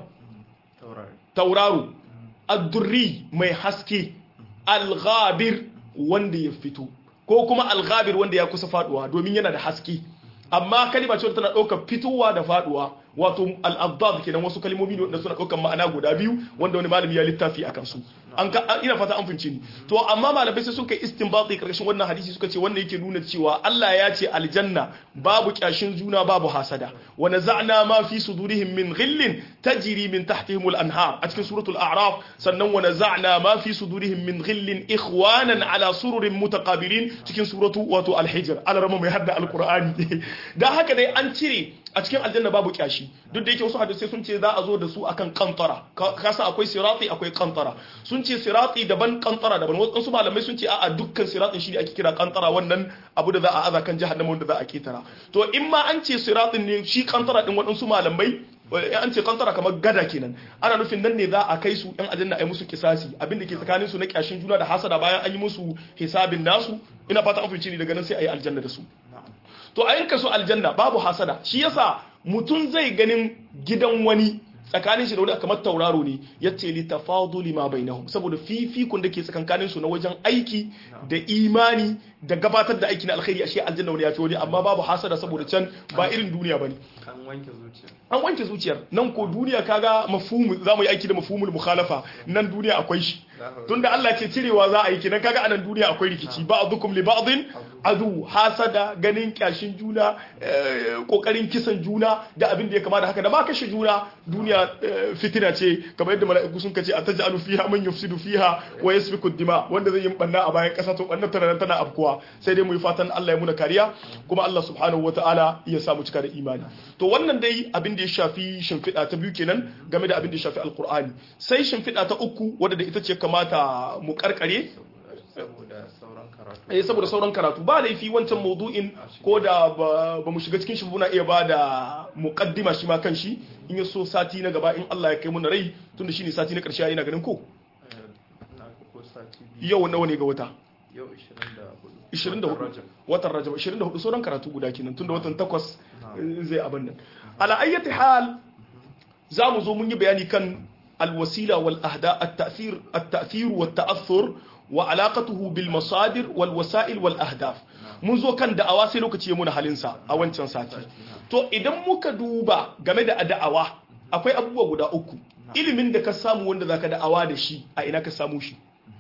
tauraro ad-durri mai haske al-ghabir wanda ya fito ko kuma al-ghabir wanda ya kusa faduwa domin yana da haske amma kalima ce tana ɗaukar fitowa da faduwa wato al-abdad kenan wasu kalmomi ne da suna ɗaukar ma'ana guda biyu wanda wani malami ya littafi a kansu an ka ina fata an fince ni to amma malamai sai suka istinbati karkashin wannan hadisi suka ce wannan yake nuna cewa Allah ya ce aljanna babu kyashin juna babu hasada wa naza'na ma fi sudurihim min ghillin tajri min tahtihim al-anhar a cikin suratul a'raf sannan wa naza'na ma fi sudurihim min ghillin ikhwanan ala sururin mutaqabilin cikin suratu wato al-hijr alarama mai hadda al-qur'ani dan haka dai an cire a cikin aljanna babu kyashi duk da yake wasu hadisai sun ce za a zo da su akan kantara kasa akwai sirati akwai kantara sun ce sirati daban kantara daban wasu malamai sun ce a'a dukkan siratin shi ne ake kira kantara wannan abu da za a aza kan jahannama wanda za a ketara to in ma an ce siratin ne shi kantara din waɗansu malamai an ce kantara kamar gada kenan ana nufin nan ne za a kai su yan aljanna ai musu kisasi abin da ke tsakanin su na kyashin juna da hasada bayan an yi musu hisabin nasu ina fata an fice ni daga nan sai ayi aljanna da su to a yanka su aljanna babu hasada shi yasa mutum zai ganin gidan wani tsakanin shi da wani kamar tauraro ne ya ce li tafaduli ma bainahum saboda fifikun da ke tsakankanin su na wajen aiki da imani da gabatar da aiki na alkhairi ashe aljanna wani ya fi wani amma babu hasada saboda can ba irin duniya bane an wanke zuciya an wanke zuciyar nan ko duniya kaga mafhumu za mu yi aiki da mafhumul mukhalafa nan duniya akwai shi tunda Allah ce cirewa za a yi kenan kaga anan duniya akwai rikici ba'dukum li ba'din adu hasada ganin kyashin juna kokarin kisan juna da abin da ya kama da haka da ma kashe juna duniya fitina ce kamar yadda mala'iku sun kace ataj'alu fiha man yufsidu fiha wa yasfiku dima wanda zai yi banna a bayan kasa to banna tana tana afkuwa sai dai mu yi fatan Allah ya muna kariya kuma Allah subhanahu wataala ya samu cika da imani to wannan dai abin da ya shafi shimfiɗa ta biyu kenan game da abin da ya shafi alkur'ani sai shimfiɗa ta uku wadda da ita ce kamata mu karkare saboda sauran karatu eh saboda sauran karatu ba laifi wancan maudu'in ko da ba mu shiga cikin shi muna iya ba da muqaddima shi ma kanshi in ya so sati na gaba in Allah ya kai mu na rai tunda shine sati na karshe ina ganin ko na ko sati biyu yau nawa ne ga wata yau 24 24 watan rajab 24 sauran karatu guda kenan tunda watan takwas zai abin nan ala ayyati hal za mu zo mun yi bayani kan alwasila wal ahda at-ta'thir at-ta'thir wa at-ta'athur wa alaqatuhu bil masadir wal wasa'il wal ahdaf mun zo kan da'awa sai lokaci ya muna halin sa a wancan sati to idan muka duba game da da'awa akwai abubuwa guda uku ilimin da ka samu wanda zaka da'awa da shi a ina ka samu shi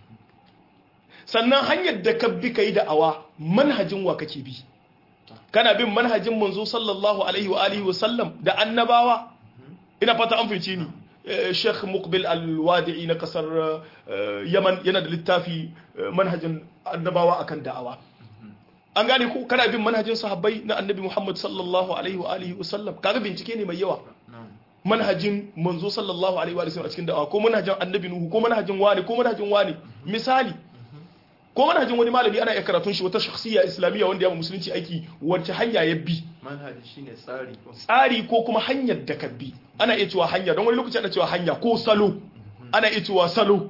sannan hanyar da ka bi kai da'awa manhajin wa kake bi kana bin manhajin manzo sallallahu alaihi wa alihi wa sallam da annabawa ina fata an fice ni Sheikh Muqbil Al-Wadi'i na kasar Yaman yana da littafi manhajin annabawa akan da'awa an gane ko kana bin manhajin sahabbai na annabi Muhammad sallallahu alaihi wa alihi wa sallam kaga bincike ne mai yawa manhajin manzo sallallahu alaihi wa sallam a cikin da'awa ko manhajin annabi Nuhu ko manhajin wani ko manhajin wani misali ko manhajin wani malami ana iya karatun shi wata shakhsiyya islamiyya wanda ya ma musulunci aiki wacce hanya ya bi manhaji shine tsari ko tsari ko kuma hanyar da ka bi ana iya cewa hanya don wani lokaci ana cewa hanya ko salo ana iya cewa salo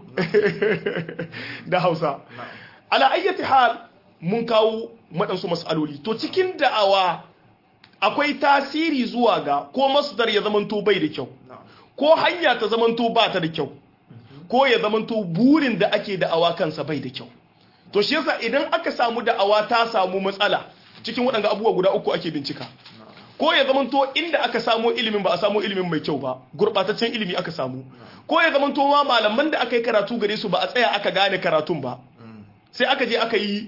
da hausa ala ayyati hal mun kawo maɗansu mas'aloli to cikin da'awa akwai tasiri zuwa ga ko masdar ya zamanto bai da kyau ko hanya ta zamanto ba ta da kyau ko ya zamanto burin da ake da'awa kansa bai da kyau to shi yasa idan aka samu da'awa ta samu matsala cikin waɗanda abubuwa guda uku ake bincika ko ya zamanto inda aka samu ilimin ba a samu ilimin mai kyau ba gurɓataccen ilimi aka samu ko ya zamanto ma malaman da aka yi karatu gare su ba a tsaya aka gane karatun ba sai aka je aka yi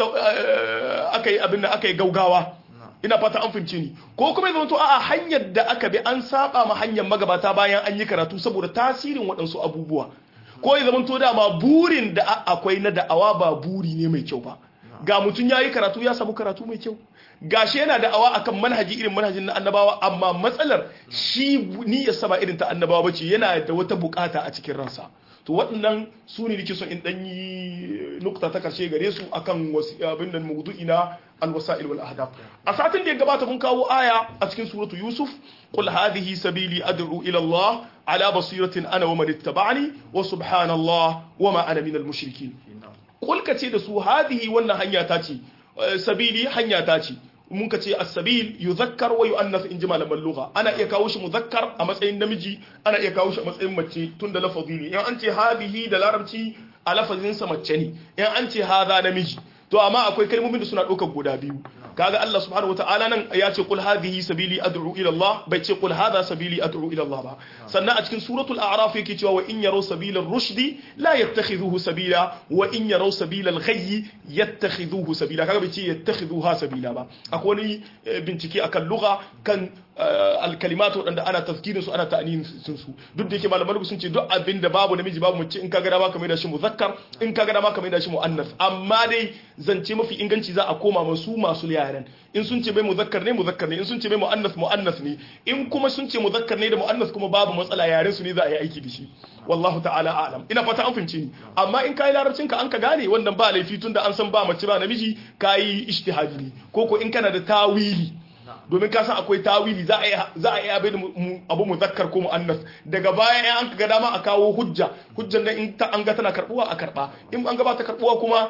aka yi abin da aka yi gaugawa ina fata an fahimci ni ko kuma ya zamanto a hanyar da aka bi an saba ma hanyar magabata bayan an yi karatu saboda tasirin waɗansu abubuwa ko ya zamanto dama burin da akwai na da'awa ba buri ne mai kyau ba ga mutum ya yi karatu ya samu karatu mai kyau gashi yana da'awa akan manhaji irin manhajin na annabawa amma matsalar shi niyyar sama irin ta annabawa bace yana da wata bukata a cikin ransa to waɗannan su ne nake son in dan yi nukta ta karshe gare su akan abin nan mawdu'i na alwasa'il wal ahdaf a satin da ya gabata mun kawo aya a cikin suratu yusuf qul hadhihi sabili ad'u ila allah ala basiratin ana wa man ittaba'ani wa subhanallah wa ma ana minal mushrikin qul kace da su hadhihi wannan hanya ta ce sabili hanya ta ce mun ka ce as-sabil yuzakkar wa yu'annas in ji malaman lugha ana iya kawo shi muzakkar a matsayin namiji ana iya kawo shi a matsayin mace tunda lafazi ne in an ce hadhihi da larabci a lafazin sa mace ne in an ce hadha namiji to amma akwai kalmomin da suna ɗaukar guda biyu kaga Allah subhanahu wataala nan ya ce qul hadhihi sabili ad'u ila Allah bai ce qul hadha sabili ad'u ila Allah ba sannan a cikin suratul a'raf yake cewa wa in yaraw sabila rushdi la yattakhidhuhu sabila wa in yaraw sabila al-ghayy yattakhidhuhu sabila kaga bai ce yattakhidhuha sabila ba akwai wani bincike akan lugha kan alkalimat waɗanda ana tazkirin su ana ta'anin sun su duk da yake malaman sun ce duk abin da babu namiji babu mace in ka ga dama ka mai da shi muzakkar in ka ga dama ka mai da shi muannas amma dai zance mafi inganci za a koma masu masu yaran in sun ce mai muzakkar ne muzakkar ne in sun ce mai muannas muannas ne in kuma sun ce muzakkar ne da muannas kuma babu matsala yaren su ne za a yi aiki da shi wallahu ta'ala a'lam ina fata an fahimce ni amma in kai larabcin ka an ka gane wannan ba laifi tunda an san ba mace ba namiji kai ijtihadi ne ko ko in kana da tawili domin ka san akwai tawili za a yi za a yi abin abu muzakkar ko muannas daga baya in an ga dama a kawo hujja hujjan nan in ta an ga tana karbuwa a karba in an ga ba ta karbuwa kuma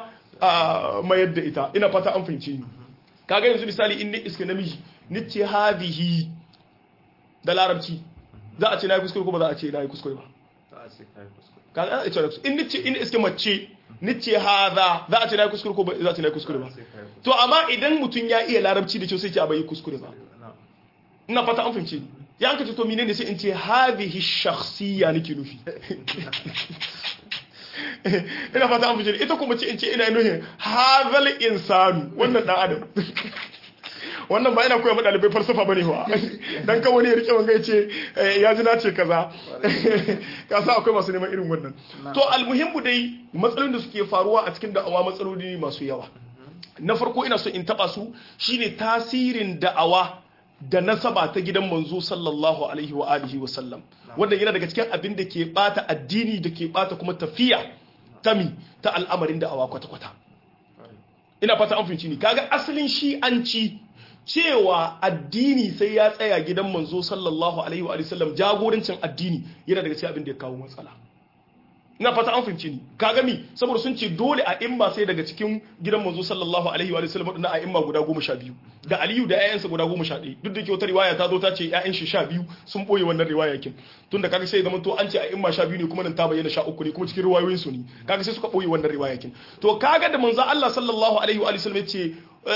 a mayar da ita ina fata an fahimce ni kaga yanzu misali in ni iska namiji ni ce hadhihi da larabci za a ce na yi kuskure ko ba za a ce na yi kuskure ba kaga a ce in ni ce in iska mace ni ce hadha za a ce na yi kuskure ko ba za a ce na yi kuskure ba to amma idan mutum ya iya larabci da kyau sai ce a bai kuskure ba ina fata an fahimce ya an kace to menene sai in ce hadhihi shakhsiyya nake nufi ina fata an fahimce ita kuma ce in ce ina nuhin hadhal insanu wannan dan adam wannan ba ina koya ma dalibai falsafa bane wa dan ka wani ya rike wanga yace ya ji na ce kaza ka sa akwai masu neman irin wannan to almuhimmu dai matsalolin da suke faruwa a cikin da'awa matsaloli masu yawa na farko ina so in taba su shine tasirin da'awa da nasaba ta gidan manzo sallallahu alaihi wa alihi wa sallam wanda yana daga cikin abin da ke bata addini da ke bata kuma tafiya tami ta al'amarin da'awa kwata-kwata ina fata an fahimci ni kaga asalin shi an ci cewa addini sai ya tsaya gidan manzo sallallahu alaihi wa sallam jagorancin addini yana daga cikin abin da ya kawo matsala ina fata an fahimci ni kaga mi saboda sun ce dole a imma sai daga cikin gidan manzo sallallahu alaihi wa sallam wadannan a imma guda goma sha biyu da aliyu da ƴaƴansa guda goma sha ɗaya duk da ke wata riwaya ta zo ta ce ƴaƴan shi sha biyu sun boye wannan riwaya kin tunda kaga sai zaman to an ce a imma sha biyu ne kuma nan ta bayyana sha uku ne kuma cikin riwayoyin su ne kaga sai suka boye wannan riwaya kin to kaga da manzo Allah sallallahu alaihi wa sallam ya ce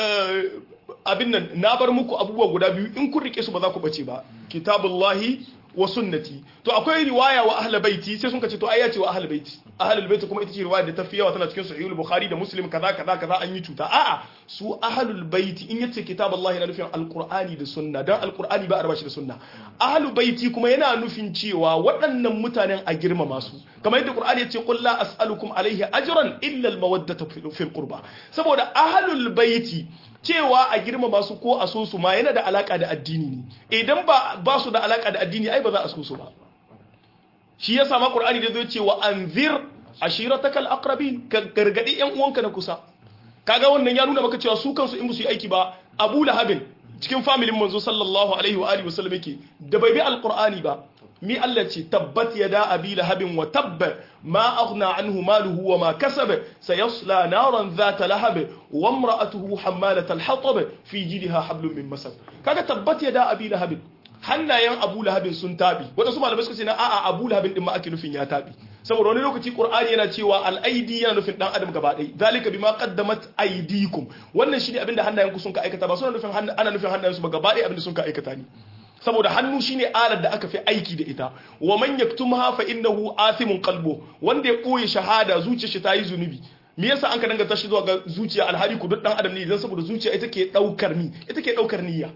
abin nan na bar muku abubuwa guda biyu in kun rike su ba za ku bace ba kitabullahi wa sunnati to akwai riwaya wa ahlul baiti sai sun kace to ai ya ce wa ahlul baiti ahlul baiti kuma ita ce riwaya da ta fi yawa tana cikin sahihul bukhari da muslim kaza kaza kaza an yi cuta a'a su ahlul baiti in yace kitabullahi na nufin alqur'ani da sunna dan alqur'ani ba a raba shi da sunna ahlul baiti kuma yana nufin cewa waɗannan mutanen a girmama su kamar yadda qur'ani yace qul la as'alukum alaihi ajran illa almawaddata fil qurba saboda ahlul baiti cewa a girmama su ko a so su ma yana da alaka da addini ne idan ba ba su da alaka da addini ai ba za a so su ba shi ya sama qur'ani da zai ce wa anzir ashiratakal aqrabin ka gargadi yan uwanka na kusa kaga wannan ya nuna maka cewa su kansu in ba su yi aiki ba Abu Lahabin cikin familin manzo sallallahu alaihi wa alihi wasallam yake da bai bi alqur'ani ba mi Allah ce tabbat yada abi lahabin wa tabba ma aghna anhu maluhu wa ma kasaba sayasla naran dhata lahab wa imra'atuhu hammalat al-hatab fi jidha hablum min masad kaga tabbat yada abi lahabin hannayen abu lahabin sun tabi wadansu malamai suka ce na a'a abu lahabin din ma ake nufin ya tabi saboda wani lokaci qur'ani yana cewa al-aidi yana nufin dan adam gaba ɗaya zalika bima qaddamat aydikum wannan shine abinda hannayen ku sun ka aikata ba suna nufin ana nufin hannayen su ba gaba ɗaya abinda sun ka aikata ne saboda hannu shine alar da aka fi aiki da ita wa man yaktumha fa innahu athimun qalbu wanda ya koyi shahada zuciyar shi tayi zunubi me yasa an ka danganta shi zuwa ga zuciya alhali ku duk dan adam ne idan saboda zuciya ita ke daukar ni ita ke daukar niyya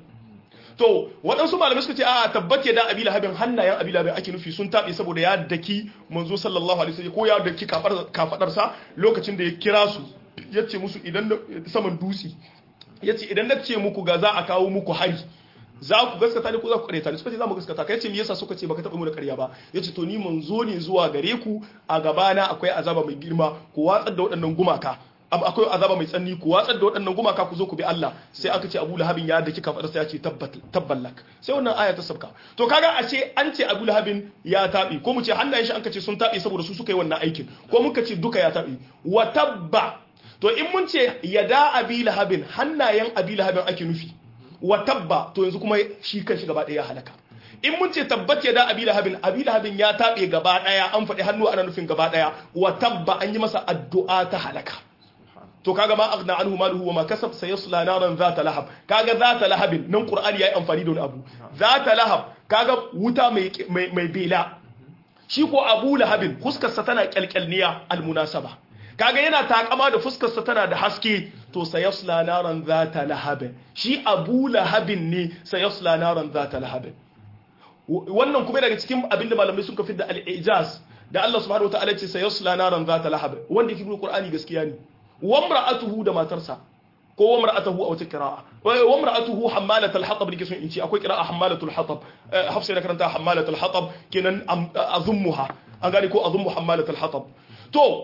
to waɗansu malamai suka ce a tabbace da abi lahabin hannayen abi lahabin ake nufi sun taɓe saboda ya daki manzo sallallahu alaihi wasallam ko ya daki kafadarsa lokacin da ya kira su ya ce musu idan saman dutse ya ce idan na ce muku ga za a kawo muku hari za ku gaskata ne ko za ku karyata ne suka ce za mu gaskata kai ce me yasa suka ce baka taɓa mu da ƙarya ba yace to ni manzo ne zuwa gare ku a gabana akwai azaba mai girma ku watsar da waɗannan gumaka akwai azaba mai tsanni ku watsar da waɗannan gumaka ku zo ku bi Allah sai aka ce Abu Lahabin ya da kika faɗa sai ya ce tabballak sai wannan aya ta sabka to kaga a ce an ce Abu Lahabin ya tabi ko mu ce hannayen shi an ka ce sun tabi saboda su suka yi wannan aikin ko muka ce duka ya tabi wa tabba to in mun ce yada Abi Lahabin hannayen Abi Lahabin ake nufi wa tabba to yanzu kuma shi kan shi gaba ɗaya ya halaka in mun ce tabbat ya da abi lahabin abi lahabin ya taɓe gaba ɗaya an faɗi hannu ana nufin gaba ɗaya wa tabba an yi masa addu'a ta halaka to kaga ma aghna anhu maluhu wa ma kasab sayasla naran zata lahab kaga zata lahabin nan qur'ani yayi amfani da wani abu zata lahab kaga wuta mai mai bela shi ko abu lahabin fuskar sa tana kyalkyalniya almunasaba kaga yana takama da fuskar sa tana da haske to sayasla naran zata lahab shi abu lahabin ne sayasla naran zata lahab wannan kuma daga cikin abinda malamai sun kafin da al-ijaz da Allah subhanahu wa ta'ala ce sayasla naran zata lahab wanda yake qur'ani gaskiya ne wamra'atuhu da matarsa ko wamra'atuhu a wata qira'a wamra'atuhu hammalat al-hatab dake son in ce akwai qira'a hammalat al-hatab hafsa da karanta hammalat al-hatab kenan azummuha an gane ko azummu hammalat al-hatab to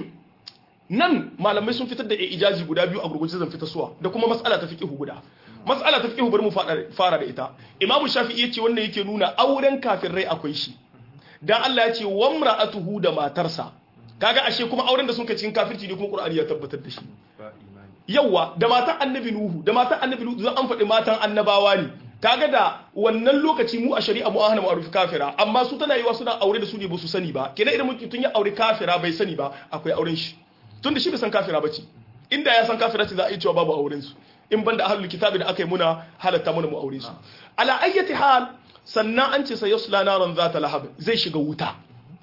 nan malamai sun fitar da ijazi guda biyu a gurgurje zan fitar suwa da kuma mas'ala ta fiqhu guda mas'ala ta fiqhu bari mu fara da ita imamu shafi'i yace wannan yake nuna auren kafirai akwai shi dan Allah ya ce wamra'atuhu da matarsa kaga ashe kuma auren da sun kai cikin kafirci ne kuma Qur'ani ya tabbatar da shi yawa da matan annabi nuhu da matan annabi nuhu zan an faɗi matan annabawa ne kaga da wannan lokaci mu a shari'a mu ahana ma'ruf kafira amma su tana yiwa suna aure da su ne ba su sani ba kenan idan mutum ya aure kafira bai sani ba akwai auren shi tunda shi bai san kafira bace inda ya san kafira ce za a yi cewa babu auren su in banda ahlul kitabi da aka yi muna halatta muna mu aure su ala ayyati hal sannan an ce sayasla naran zata lahab zai shiga wuta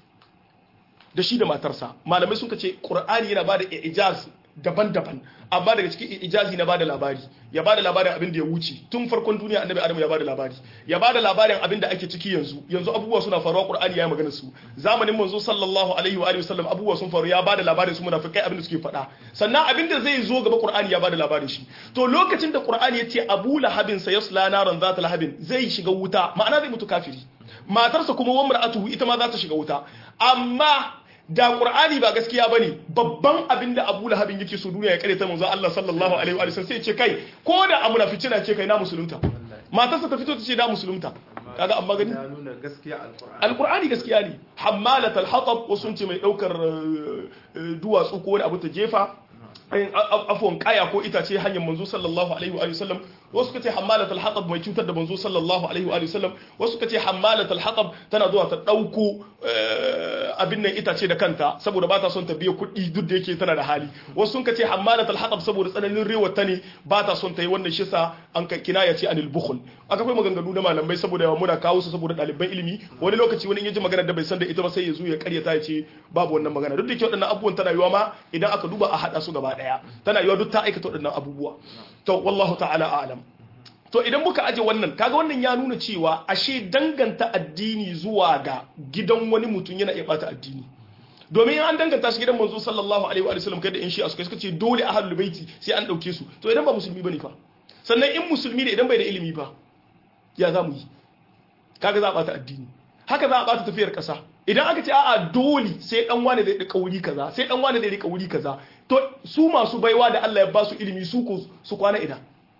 da shi da matarsa malamai sun ce qur'ani yana bada ijaz daban-daban amma daga cikin ijazi na bada labari ya bada labarin abin da ya wuce tun farkon duniya annabi adamu ya bada labari ya bada labarin abin da ake ciki yanzu yanzu abubuwa suna faruwa qur'ani ya magana su zamanin manzo sallallahu alaihi wa alihi wasallam abubuwa sun faru ya bada labarin su munafikai abin da suke faɗa sannan abin da zai zo gaba qur'ani ya bada labarin shi to lokacin da qur'ani ya ce abu lahabin sayasla naran zata lahabin zai shiga wuta ma'ana zai mutu kafiri matarsa kuma wa mar'atuhu ita ma za ta shiga wuta amma da qur'ani ba gaskiya bane babban abin da Abu Lahabin yake so duniya ya kare ta manzo Allah sallallahu alaihi wa sallam sai ce kai ko da amuna fitina ce kai na musulunta matarsa ta fito ta ce da musulunta kaga amma gani ya nuna gaskiya alqur'ani alqur'ani gaskiya ne hammalat alhatab wasu sun ce mai daukar eh, eh, duwatsu ko wani abu ta jefa eh, a- a- afwan kaya ko itace hanyar manzo sallallahu alaihi wa alihi wasallam wasu suka ce hammalat alhatab mai cutar da manzo sallallahu alaihi wa alihi wasallam wasu suka ce hammalat alhatab tana zuwa ta dauko eh, abin nan itace da kanta saboda ba ta son ta biya kuɗi duk da yake tana da hali wasu sun ce hammalat alhatab saboda tsananin rewar ta ne ba ta son ta yi wannan shi sa an ka kinaya ce anil bukhul aka kai maganganu na malamai saboda muna kawo su saboda ɗaliban ilimi wani lokaci wani ya ji magana da bai san da ita ba sai ya zo ya karyata ya ce babu wannan magana duk da ke waɗannan abubuwan tana yiwa ma idan aka duba a haɗa su gaba ɗaya tana yiwa duk ta aikata waɗannan abubuwa to wallahu ta'ala a'lam to idan muka aje wannan kaga wannan ya nuna cewa ashe danganta addini zuwa ga gidan wani mutum yana iya bata addini domin an danganta shi gidan manzo sallallahu alaihi wa sallam kai da in shi suka suka ce dole ahlul baiti sai an dauke su to idan ba musulmi bane fa sannan in musulmi ne idan bai da ilimi fa ya za mu yi kaga za a bata addini haka za a bata tafiyar kasa idan aka ce a'a dole sai dan wani zai rika wuri kaza sai dan wani zai rika wuri kaza to su masu baiwa da Allah ya ba su ilimi su ko su kwana ina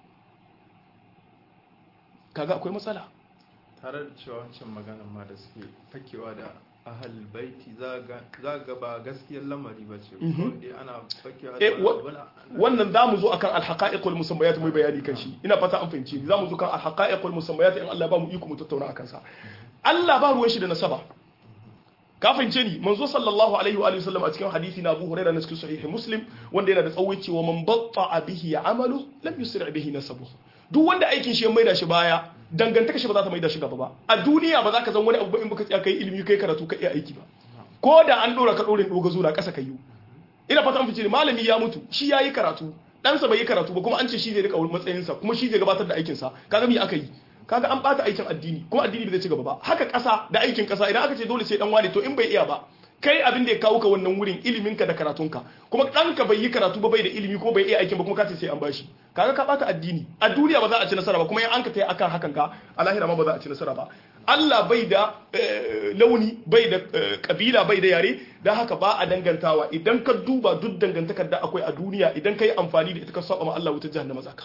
kaga akwai matsala tare da cewa wancan maganar ma da suke fakewa da ahal baiti za ga ba gaskiyar lamari ba ce Mhm. dai ana fakewa Eh, da wa- abu na- wannan za mu zo akan alhaqa'iq wal musammayat mu yi bayani kan shi ina fata an fahimci za mu zo kan alhaqa'iq wal musammayat in Allah ba mu iko mu tattauna akan sa Allah ba ruwan shi da nasaba ka fahimce ni manzo sallallahu alaihi wa alihi wasallam a cikin hadisi na Abu Hurairah na cikin sahih Muslim wanda yana da tsawo cewa man batta bihi amalu lam yusri bihi nasabu duk wanda aikin shi ya maida shi baya dangantaka shi ba za ta maida shi gaba ba a duniya ba za ka zan wani abu ba in baka tsaya kai ilimi kai karatu kai aiki ba ko da an dora ka dorin doga zura kasa kayu ina fata an fice ne malami ya mutu shi ya yi karatu ɗansa bai yi karatu ba kuma an ce shi zai rika matsayinsa kuma shi zai gabatar da aikinsa kaga me aka yi kaga an bata aikin addini kuma addini bai zai ci gaba ba haka ƙasa da aikin ƙasa idan aka ce dole sai dan wane to in bai iya ba kai abin da ya kawo ka wannan wurin iliminka da karatunka kuma ɗanka bai yi karatu ba bai da ilimi kuma bai iya aikin ba kuma ka ce sai an bashi kaga ka bata addini a duniya ba za a ci nasara ba kuma in an ka tayi akan hakan ka a lahira ma ba za a ci nasara ba Allah bai da eh, launi bai da eh, kabila bai da yare don haka ba a dangantawa idan ka duba duk dangantakar da akwai a duniya idan ka yi amfani da ita ka saba ma Allah wutar jahannama zaka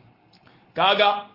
kaga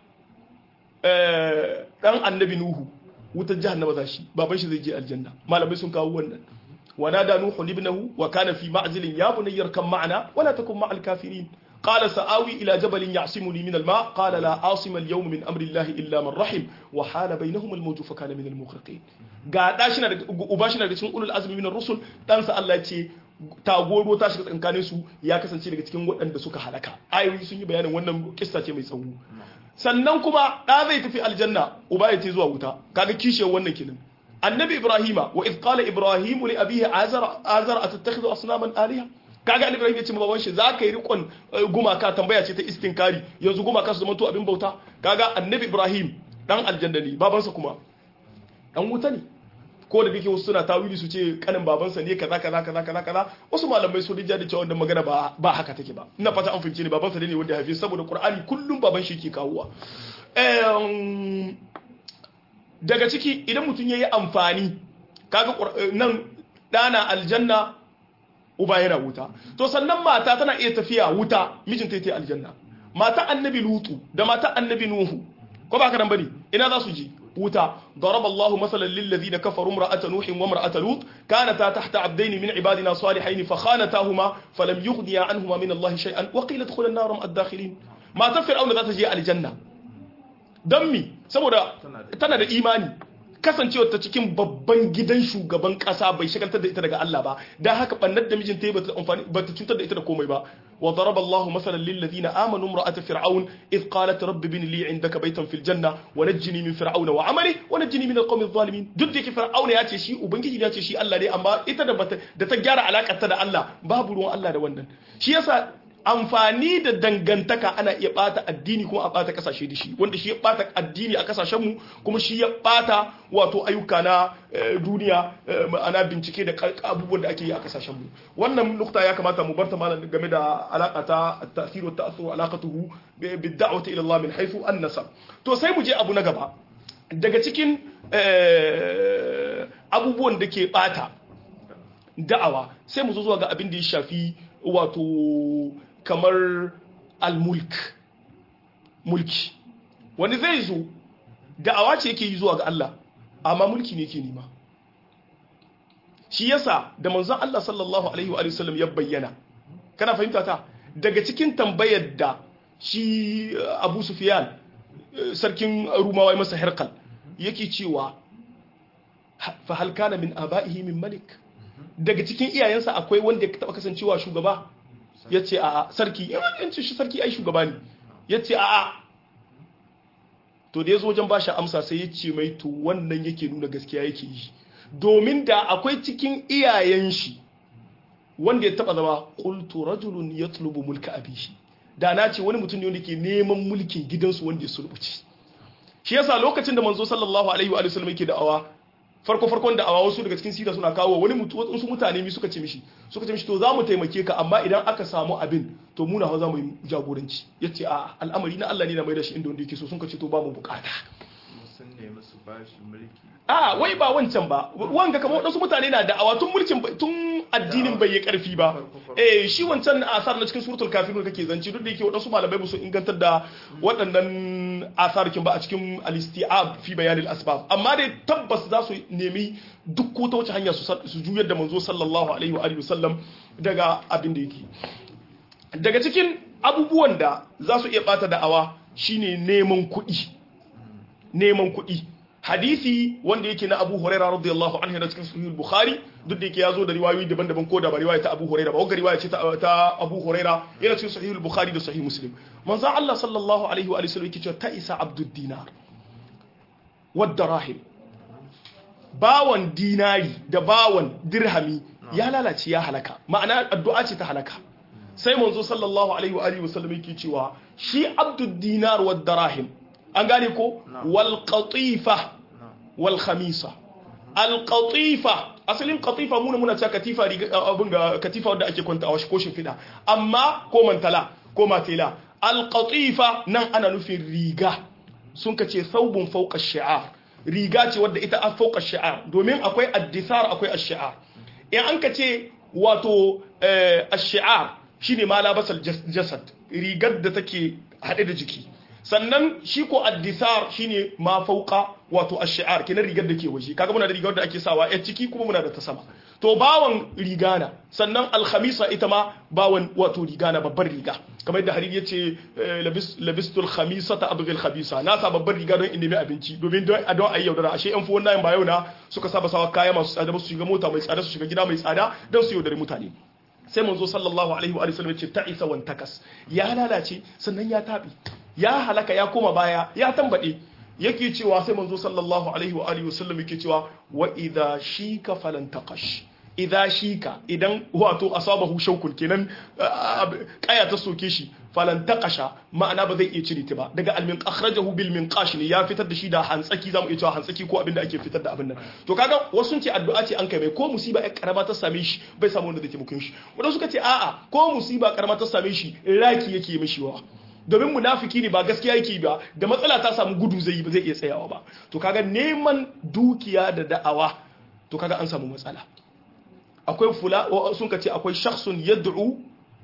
eh, dan annabi nuhu wutar jahannama za shi baban shi zai je aljanna malamai sun kawo wannan ونادى نوح ابنه وكان في معزل يا بني اركب معنا ولا تكن مع الكافرين قال سآوي إلى جبل يعصمني من الماء قال لا عاصم اليوم من أمر الله إلا من رحم وحال بينهم الموج فكان من المغرقين ga da shi na da uba shi na da cikin ulul azmi min ar-rusul dan sa Allah ya ce tagoro ta shiga tsakanin su ya kasance daga cikin waɗanda suka halaka ayoyi sun yi bayanin wannan kissa ce mai tsawo sannan kuma da zai tafi aljanna uba ya ce zuwa wuta kaga kishiyar wannan kenan annabi ibrahima wa idh qala ibrahimu li abihi azar azar atattakhidhu asnaman aliha kaga annabi ibrahim ya ce ma baban shi za ka yi rikon eh, gumaka tambaya ce ta istinkari yanzu gumaka su zama to abin bauta kaga annabi ibrahim dan aljanna ne babansa kuma dan wuta ne ko da kake wasu suna tawili su ce kanin babansa ne kaza kaza kaza kaza kaza wasu malamai su rija da cewa wannan magana ba ba haka take ba ina fata an fahimce ne babansa ne wanda ya haife saboda qur'ani kullum baban shi ke kawowa Em, daga ciki idan mutum ya yi amfani kaga Qur- nan ɗana aljanna uba yana wuta to sannan mata tana iya tafiya wuta mijinta ta aljanna mata annabi lutu da mata annabi nuhu ko ba ka nan bane ina za su je wuta ضرب الله مثلا للذين كفروا امرأة نوح وامرأة لوط كانتا تحت عبدين من عبادنا صالحين فخانتاهما فلم يغنيا عنهما من الله شيئا وقيل ادخلا النار مع الداخلين ما تفرعون ذات جي الجنة don mi saboda tana da imani kasancewar ta cikin babban gidan shugaban kasa bai shagaltar da ita daga Allah ba dan haka bannar da mijinta ba ta amfani ba ta cutar da ita da komai ba wa daraba Allahu masalan lil ladina amanu imra'at fir'aun id qalat rabbi bin li 'indaka baytan fil janna wa najjini min fir'auna wa 'amali wa najjini min alqawmi adh-dhalimin duk da yake fir'auna ya ce shi ubangiji ya ce shi Allah ne amma ita da bata da ta gyara alakar ta da Allah babu ruwan Allah da wannan shi yasa amfani da dangantaka ana iya bata addini kuma a bata kasashe da shi wanda shi ya bata addini a kasashenmu kuma shi ya bata wato ayyuka na eh, duniya eh, ma'ana bincike da kal- abubuwan da ake yi a kasashenmu wannan nukta ya kamata mu barta malam game da alaka ta at-ta'thir wa ta'athur alaqatuhu bi bi da'wati ila Allah min haythu an-nasab to sai mu je abu na gaba daga cikin eh, abubuwan da ke bata da'awa sai mu zo zuwa ga abin da ya shafi wato kamar almulk mulki wani zai zo da'awa ce yake yi zuwa ga Allah amma mulki ne yake nema shi yasa da manzon Allah sallallahu alaihi wa sallam ya bayyana kana fahimta ta daga cikin tambayar da shi Abu Sufyan sarkin Rumawa ya masa Herkal yake cewa fa hal kana min aba'ihi min malik daga cikin iyayensa akwai wanda ya taba kasancewa shugaba yace a'a sarki yawancin shi sarki ai shugaba ne yace a'a to da yazo wajen bashi amsa sai ya ce mai to wannan yake nuna gaskiya yake yi domin da akwai cikin iyayen shi wanda ya taba zama qultu rajulun yatlubu mulka abihi da na ce wani mutum ne wanda ke neman mulkin gidansu wanda ya sulbuci shi yasa lokacin da manzo sallallahu alaihi wa sallam yake da'awa farko farkon da'awa wasu daga cikin sira suna kawo wani wasu mutane mi suka ce mishi suka ce mishi to za mu taimake ka amma idan aka samu abin to mu na za mu yi jagoranci yace a al'amari na Allah ne na mai da shi inda wanda yake so sun ka ce to ba mu bukata sun nemi su bashi mulki a wai ba wancan ba wanga kamar wadansu mutane na da'awa tun mulkin tun addinin bai yi karfi ba eh shi wancan asar na cikin suratul kafirun kake zanci duk da yake wadansu malamai ba su ingantar da waɗannan asarkin ba a cikin al-isti'ab fi bayan al-asbab amma dai tabbas za su nemi duk ko ta wace hanya su juyar da manzo sallallahu alaihi wa alihi wasallam daga abin da yake daga cikin abubuwan da za su iya bata da'awa shine neman kuɗi neman kuɗi hadisi wanda yake na Abu Hurairah radiyallahu anhu da cikin Sahih Bukhari duk da yake yazo da riwayoyi daban-daban ko da ba riwaya ta Abu Hurairah ba wanda riwaya ce ta Abu Hurairah yana cikin Sahih Bukhari da Sahih Muslim manzo Allah sallallahu alaihi wa sallam yake cewa ta isa abdud dinar wad darahim bawan dinari da bawan dirhami ya lalace ya halaka ma'ana addu'a ce ta halaka sai manzo sallallahu alaihi wa sallam yake cewa shi abdud dinar wad darahim an gane ko wal qatifa wal khamisa al qatifa asalin qatifa muna muna cewa katifa abin ga katifa wanda ake kwanta a washi ko fida amma ko mantala ko matela al qatifa nan ana nufin riga sun kace thawbun fawqa shi'ar riga ce wadda ita a fawqa shi'ar domin akwai addisar akwai ash-shi'ar in an kace wato ash-shi'ar shine ma labasal jasad rigar da take hade da jiki sannan shi ko addisar shine ma fauka wato ash-shi'ar kenan rigar da ke waje kaga muna da rigar da ake sawa a ciki kuma muna da ta sama to bawan rigana sannan al-khamisa ita ma bawan wato rigana babbar riga kamar yadda hariri yace labistul khamisata abghi al-khabisa na sa babbar riga don in nemi abinci domin don a don ayi yaudara ashe yan fuwan nayin ba yau na suka saba sawa kaya masu tsada su shiga mota mai tsada su shiga gida mai tsada don su yaudari mutane sai manzo sallallahu alaihi wa sallam yace ta'isa wan takas ya lalace sannan ya tabi ya halaka ya koma baya ya tambade yake cewa sai manzo sallallahu alaihi wa alihi wasallam yake cewa wa idha shika falan taqash idha shika idan wato asabahu shaukun kenan kaya ta soke shi falan taqasha ma'ana ba zai iya cire ta ba daga almin akhrajahu bil minqash ne ya fitar da shi da hantsaki zamu iya cewa hantsaki ko abinda ake fitar da abin nan to kaga wasu sun ce addu'a ce an kai mai ko musiba ya karama ta same shi bai samu wanda zai taimake shi wanda suka ce a'a ko musiba karama ta same shi raki yake mishi wa domin munafiki ne ba gaskiya yake ba da matsala ta samu gudu zai yi ba zai iya tsayawa ba to kaga neman dukiya da da'awa to kaga an samu matsala akwai fula sun ka ce akwai shakhsun yad'u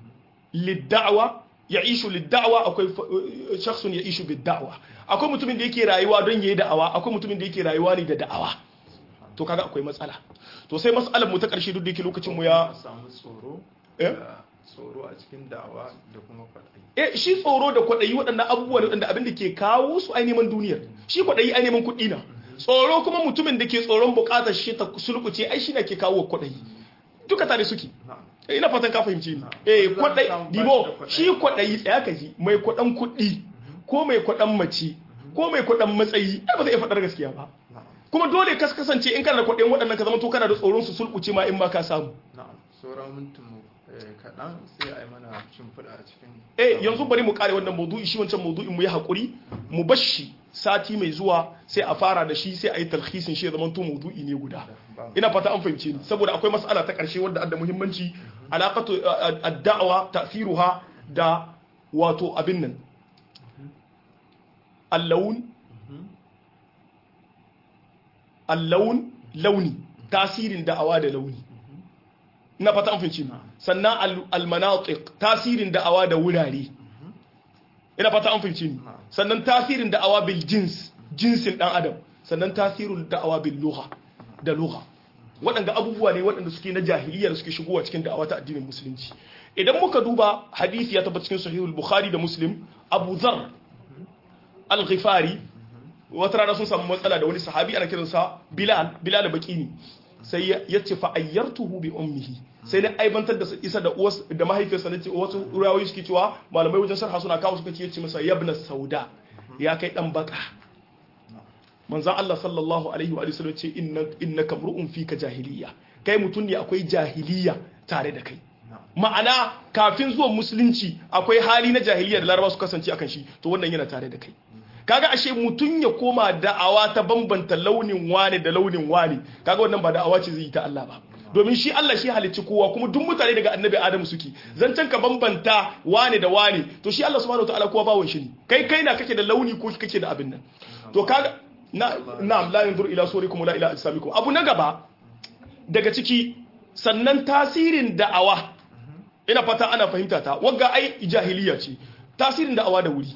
lid-da'wa ya'ishu lid-da'wa akwai shakhsun ya'ishu bid-da'wa akwai mutumin da yake rayuwa don yayi da'awa akwai mutumin da yake rayuwa ne da da'awa to kaga akwai matsala to sai mas'alar mu ta karshe duk da yake lokacin mu ya samu tsoro eh tsoro a cikin da'awa da kuma kwaɗayi eh shi tsoro da kwaɗayi waɗannan abubuwa waɗanda abin da ke kawo su ai neman duniyar shi kwaɗayi ai neman kuɗi na tsoro kuma mutumin da ke tsoron buƙatar shi ta sulkuce ai shi ne ke kawo kwaɗayi duka tare suke ina fatan ka fahimci ni eh kwaɗayi dibo shi kwaɗayi tsaya ka ji mai kwaɗan kuɗi ko mai kwaɗan mace ko mai kwaɗan matsayi ai ba zai iya faɗar gaskiya ba kuma dole ka kasance in kana da kwaɗayin waɗannan ka zama to kana da tsoron su sulkuce ma in ma ka samu na'am sauran mintin mu kaɗan sai a yi mana shimfiɗa a cikin eh yanzu bari mu kare wannan maudu'i shi wancan maudu'in mu yi hakuri mu bashi sati mai zuwa sai a fara da shi sai a yi talhisin shi ya zama to maudu'i ne guda ina fata an fahimce ni saboda akwai mas'ala ta karshe wadda da muhimmanci alaqatu ad-da'wa ta'thiruha da wato abin nan al-lawn al-lawn launi tasirin da'awa da launi ina fata an fahimci sannan al-manatiq tasirin da'awa da wurare ina fata an fahimci ni sannan tasirin da'awa bil jins jinsin dan adam sannan tasirul da'awa bil lugha da lugha waɗanda abubuwa ne waɗanda suke na jahiliya da suke shigowa cikin da'awa ta addinin musulunci idan muka duba hadisi ya tabbata cikin sahihul bukhari da muslim abu zar al-ghifari wata rana sun samu matsala da wani sahabi ana kiransa bilal bilal baqini sai ya ce fa ayyartuhu bi ummihi sai na aibantar da isa da uwas da mahaifiyarsa nace wasu rawayoyi suke cewa malamai wajen sharha suna kawo suka ce masa yabna sauda ya kai dan baka manzon Allah sallallahu alaihi wa sallam ce innaka mur'un fika jahiliya kai mutun ne akwai jahiliya tare da kai ma'ana kafin zuwan musulunci akwai hali na jahiliya da laraba su kasance akan shi to wannan yana tare da kai kaga ashe mutun ya koma da'awa ta bambanta launin wane da launin wane kaga wannan ba da'awa ce zai yi ta Allah ba domin shi Allah shi halicci kowa kuma duk mutane daga annabi Adamu suke zancen ka bambanta wane da wane to shi Allah subhanahu wataala kowa bawon shi ne kai kai na kake da launi ko kake da abin nan to kaga na na'am la yanzur ila surikum la ila ajsamikum abu na gaba daga ciki sannan tasirin da'awa ina fata ana fahimta ta wagga ai jahiliya ce tasirin da'awa da wuri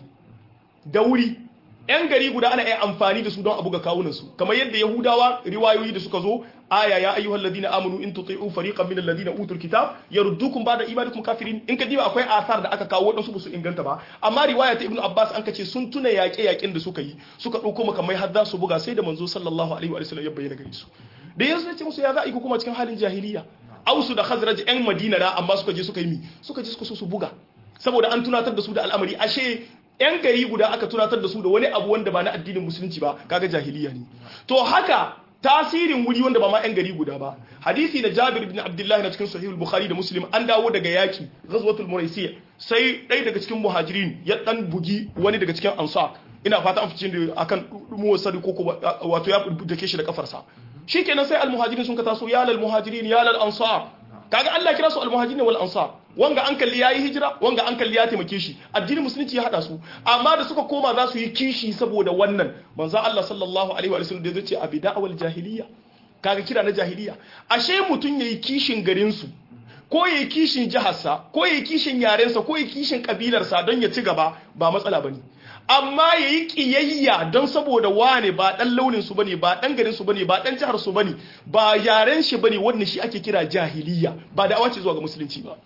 da wuri yan gari guda ana iya amfani da su don abu ga kawunan su kamar yadda yahudawa riwayoyi da suka zo aya ya ayyuhal ladina amanu in tuti'u fariqan min alladhina utul kitab yaruddukum ba'da imanikum kafirin in ka diba akwai asar da aka kawo wadansu ba su inganta ba amma riwaya ta ibnu abbas an kace sun tuna yaƙe yaƙen da suka yi suka dauko makamai har za su buga sai da manzo sallallahu alaihi wa sallam ya bayyana gare su da yanzu ce musu ya za a yi kuma cikin halin jahiliya ausu da khazraj yan madina na amma suka je suka yi mi suka je suka so su buga saboda an tunatar da su da al'amari ashe yan gari guda aka tunatar da su da wani abu wanda ba na addinin musulunci ba kaga jahiliya ne to haka tasirin wuri wanda ba ma yan gari guda ba hadisi da Jabir ibn Abdullah na cikin sahih al-Bukhari da Muslim an dawo daga yaki ghazwatul Muraisiyya sai ɗaya daga cikin muhajirin ya dan bugi wani daga cikin ansar ina fata an fice da akan muwassadi ko wato ya dake shi da kafarsa shikenan sai al-muhajirin sun ka taso ya lal muhajirin ya lal ansar kaga Allah kira su al-muhajirin wal ansar wanga an kalli yayi hijira wanga an kalli ya taimake shi addinin musulunci ya hada su amma da suka koma za su yi kishi saboda wannan manzo Allah sallallahu alaihi wa sallam da zai ce abida wal jahiliya kaga kira na jahiliya ashe mutun yayi kishin garin su ko yayi kishin jiharsa ko yayi kishin yarensa ko yayi kishin kabilarsa don ya ci gaba ba matsala bane amma yayi kiyayya don saboda wane ba dan launin su bane ba dan garin su bane ba dan jihar su bane ba yaren shi bane wannan shi ake kira jahiliya ba da awace zuwa ga musulunci ba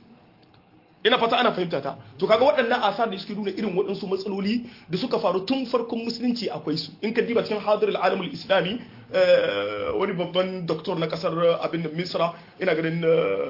ina fata ana fahimta ta to kaga waɗannan asar da suke nuna irin waɗansu matsaloli da suka faru tun farkon musulunci akwai su in ka diba cikin hadirul alamul islami wani babban doktor na kasar abin misra ina ganin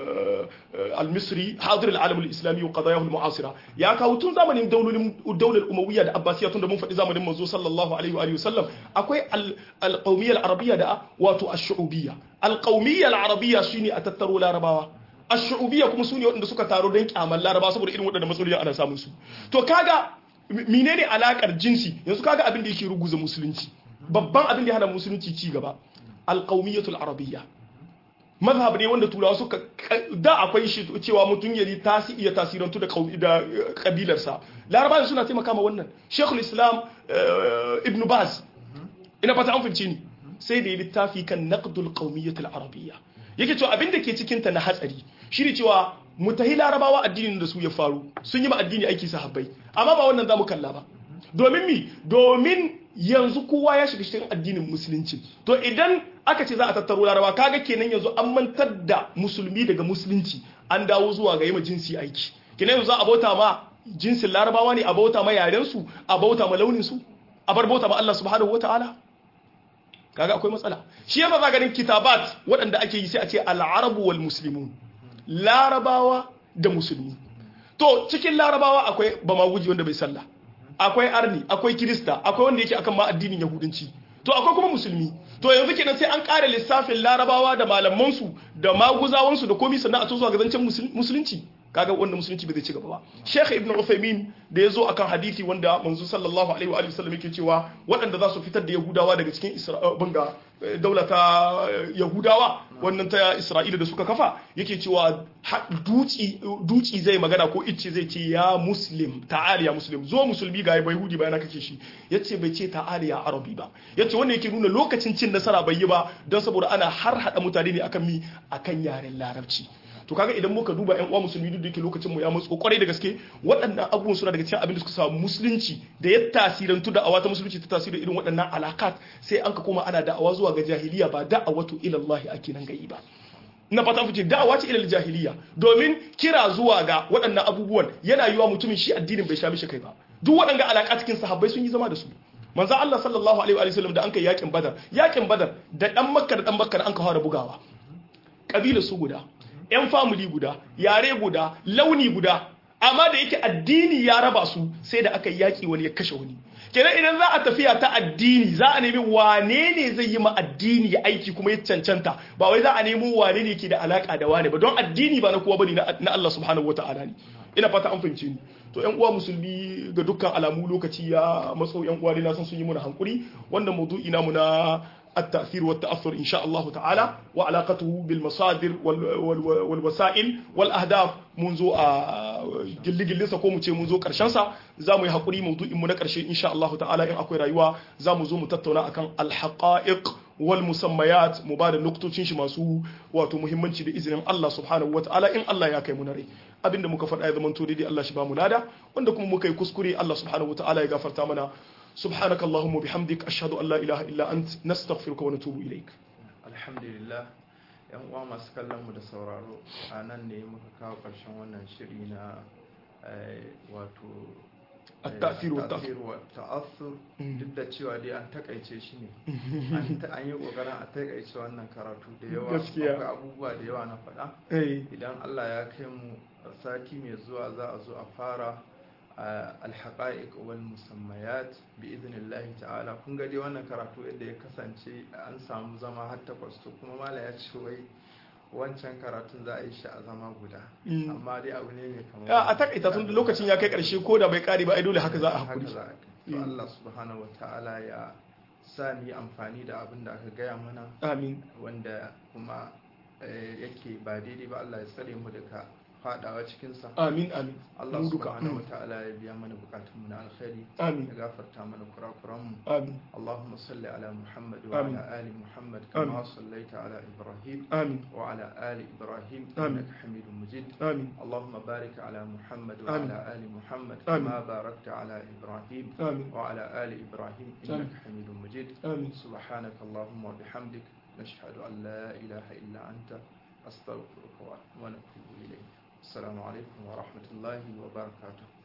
al-misri hadirul alamul islami wa qadayahu al-mu'asira ya kawo tun zamanin daulolin daular umawiyya da abbasiyya tun da mun faɗi zamanin manzo sallallahu alaihi wa sallam akwai al-qawmiyya al-arabiyya da wato ash-shu'ubiyya al-qawmiyya al-arabiyya shine a tattaro larabawa ashu'ubiyya kuma su ne waɗanda suka taro don kyamar laraba saboda irin waɗanda matsaloli ana samun su to kaga menene alakar jinsi yanzu kaga abin da yake ruguza musulunci babban abin da ya hana musulunci ci gaba alqaumiyatul arabiyya mazhab ne wanda turawa suka da akwai shi cewa mutum ya tasi iya tasirantu da da kabilarsa laraba suna taimaka ma wannan shekul islam ibn baz ina fata an fahimce ni sai da ya littafi kan naqdul qaumiyatul arabiyya yake cewa abin da ke cikinta na hatsari shi ne cewa mutahi larabawa addinin da su ya faru sun yi ma addini aiki sahabbai amma ba wannan za mu kalla ba domin mi domin yanzu kowa ya shiga cikin addinin musulunci to idan aka ce za a tattaro larabawa kaga kenan yanzu an mantar da musulmi daga musulunci an dawo zuwa ga yima jinsi aiki kenan yanzu za a bauta ma jinsin larabawa ne a bauta ma yaren su a bauta ma launin su a bar bauta ma Allah subhanahu wataala kaga akwai matsala shi yasa za ganin kitabat waɗanda ake yi sai a ce al'arabu wal muslimun larabawa da musulmi to cikin larabawa akwai bamaguji wanda bai sallah akwai arni akwai kirista akwai wanda yake akan ma addinin yahudanci to akwai kuma musulmi to yanzu kenan sai an ƙara lissafin larabawa da malamansu da maguzawansu da komai sannan a to zuwa ga zancen musulunci kaga wanda musulunci bai zai ci gaba ba Sheikh Ibn Uthaymeen da yazo akan hadisi wanda manzo sallallahu alaihi wa alihi wasallam yake cewa waɗanda za su fitar da Yahudawa daga cikin Isra'ila daula ta Yahudawa wannan ta Isra'ila da suka kafa yake cewa duci duci zai magana ko icce zai ce ya muslim ta'ali ya muslim zo musulmi ga bai Yahudi bayana kake shi yace bai ce ta'ali ya arabi ba yace wannan yake nuna lokacin cin nasara bai yi ba don saboda ana har hada mutane ne akan mi akan yaren larabci to kaga idan muka duba ƴan uwa musulmi duk da yake lokacin mu ya matso kwarai da gaske waɗannan abubuwan suna daga cikin abin da suka samu musulunci da ya tasirantu da awata musulunci ta tasiri irin waɗannan alakat sai an ka koma ana da'awa zuwa ga jahiliya ba da'awatu ila Allah ake nan gayi ba na fata fice da'awa ce ilal jahiliya domin kira zuwa ga waɗannan abubuwan yana yiwa mutumin shi addinin bai sha mishi kai ba duk waɗanga alaƙa cikin sahabbai sun yi zama da su manzo Allah sallallahu alaihi wa sallam da an kai yakin badar yakin badar da dan makka da dan makka da an ka fara bugawa kabila su guda yan family guda yare guda launi guda amma da yake addini ya raba su sai da aka yaki wani ya kashe wani kenan idan za a tafiya ta addini za a nemi wane ne zai yi ma addini ya aiki kuma ya cancanta ba wai za a nemi wane ne ke da alaka da wane ba don addini ba na kowa bane na Allah subhanahu wataala ne ina fata an fahimce ni to yan uwa musulmi ga dukkan alamu lokaci ya matso yan uwa ne na san sun yi muna hankuri wannan maudu'i namu na التأثير والتأثر إن شاء الله تعالى وعلاقته بالمصادر والوسائل والأهداف منذ جل جل سكو مچه منذ كرشنسا زامو يحقري موضوع من كرشي إن شاء الله تعالى إن أكوي رأيوا زامو زوم تتونا أكان الحقائق والمسميات مبادر نقطة شي masu wato muhimmanci da izinin Allah subhanahu wataala in Allah ya kai mu nare abinda muka faɗa ya zama to dai Allah shi ba mu lada wanda kuma muka yi kuskure Allah subhanahu wataala ya gafarta mana سبحانك اللهم وبحمدك أشهد أن لا إله إلا أنت نستغفرك ونتوب إليك الحمد لله yan uwa masu kallon mu da sauraro a nan ne muka kawo ƙarshen wannan shiri na wato التأثير والتأثير والتأثر duk da cewa dai an takaice shi ne an yi kokarin a takaice wannan karatu da yawa akwai abubuwa da yawa na faɗa idan Allah ya kai mu sati mai zuwa za a zo a fara alhaƙa'iq wal musammayat bi idnillahi ta'ala kun ga dai wannan karatu yadda ya kasance an samu zama har takwas to kuma mala ya ce wai wancan karatun za a yi shi a zama guda amma dai abu ne mai kamar a takaita tun lokacin ya kai karshe ko da bai kare ba ai dole haka za a hakuri to Allah subhanahu wataala ya sa ni amfani da abin da aka gaya mana amin wanda kuma yake ba daidai ba Allah ya tsare mu daga fadawa cikinsa amin amin Allah subhanahu wa ta'ala ya biya mana bukatun mu na alkhairi amin ya gafarta mana kurakuran mu amin Allahumma salli ala Muhammad wa ala ali Muhammad kama sallaita ala Ibrahim amin wa ala ali Ibrahim innaka Hamidum Majid amin Allahumma barik ala Muhammad wa ala ali Muhammad Amin. kama barakta ala Ibrahim amin wa ala ali Ibrahim innaka Hamidum Majid amin سبحانك اللهم وبحمدك نشهد أن لا إله إلا أنت أستغفرك ونتوب إليك السلام عليكم ورحمة الله وبركاته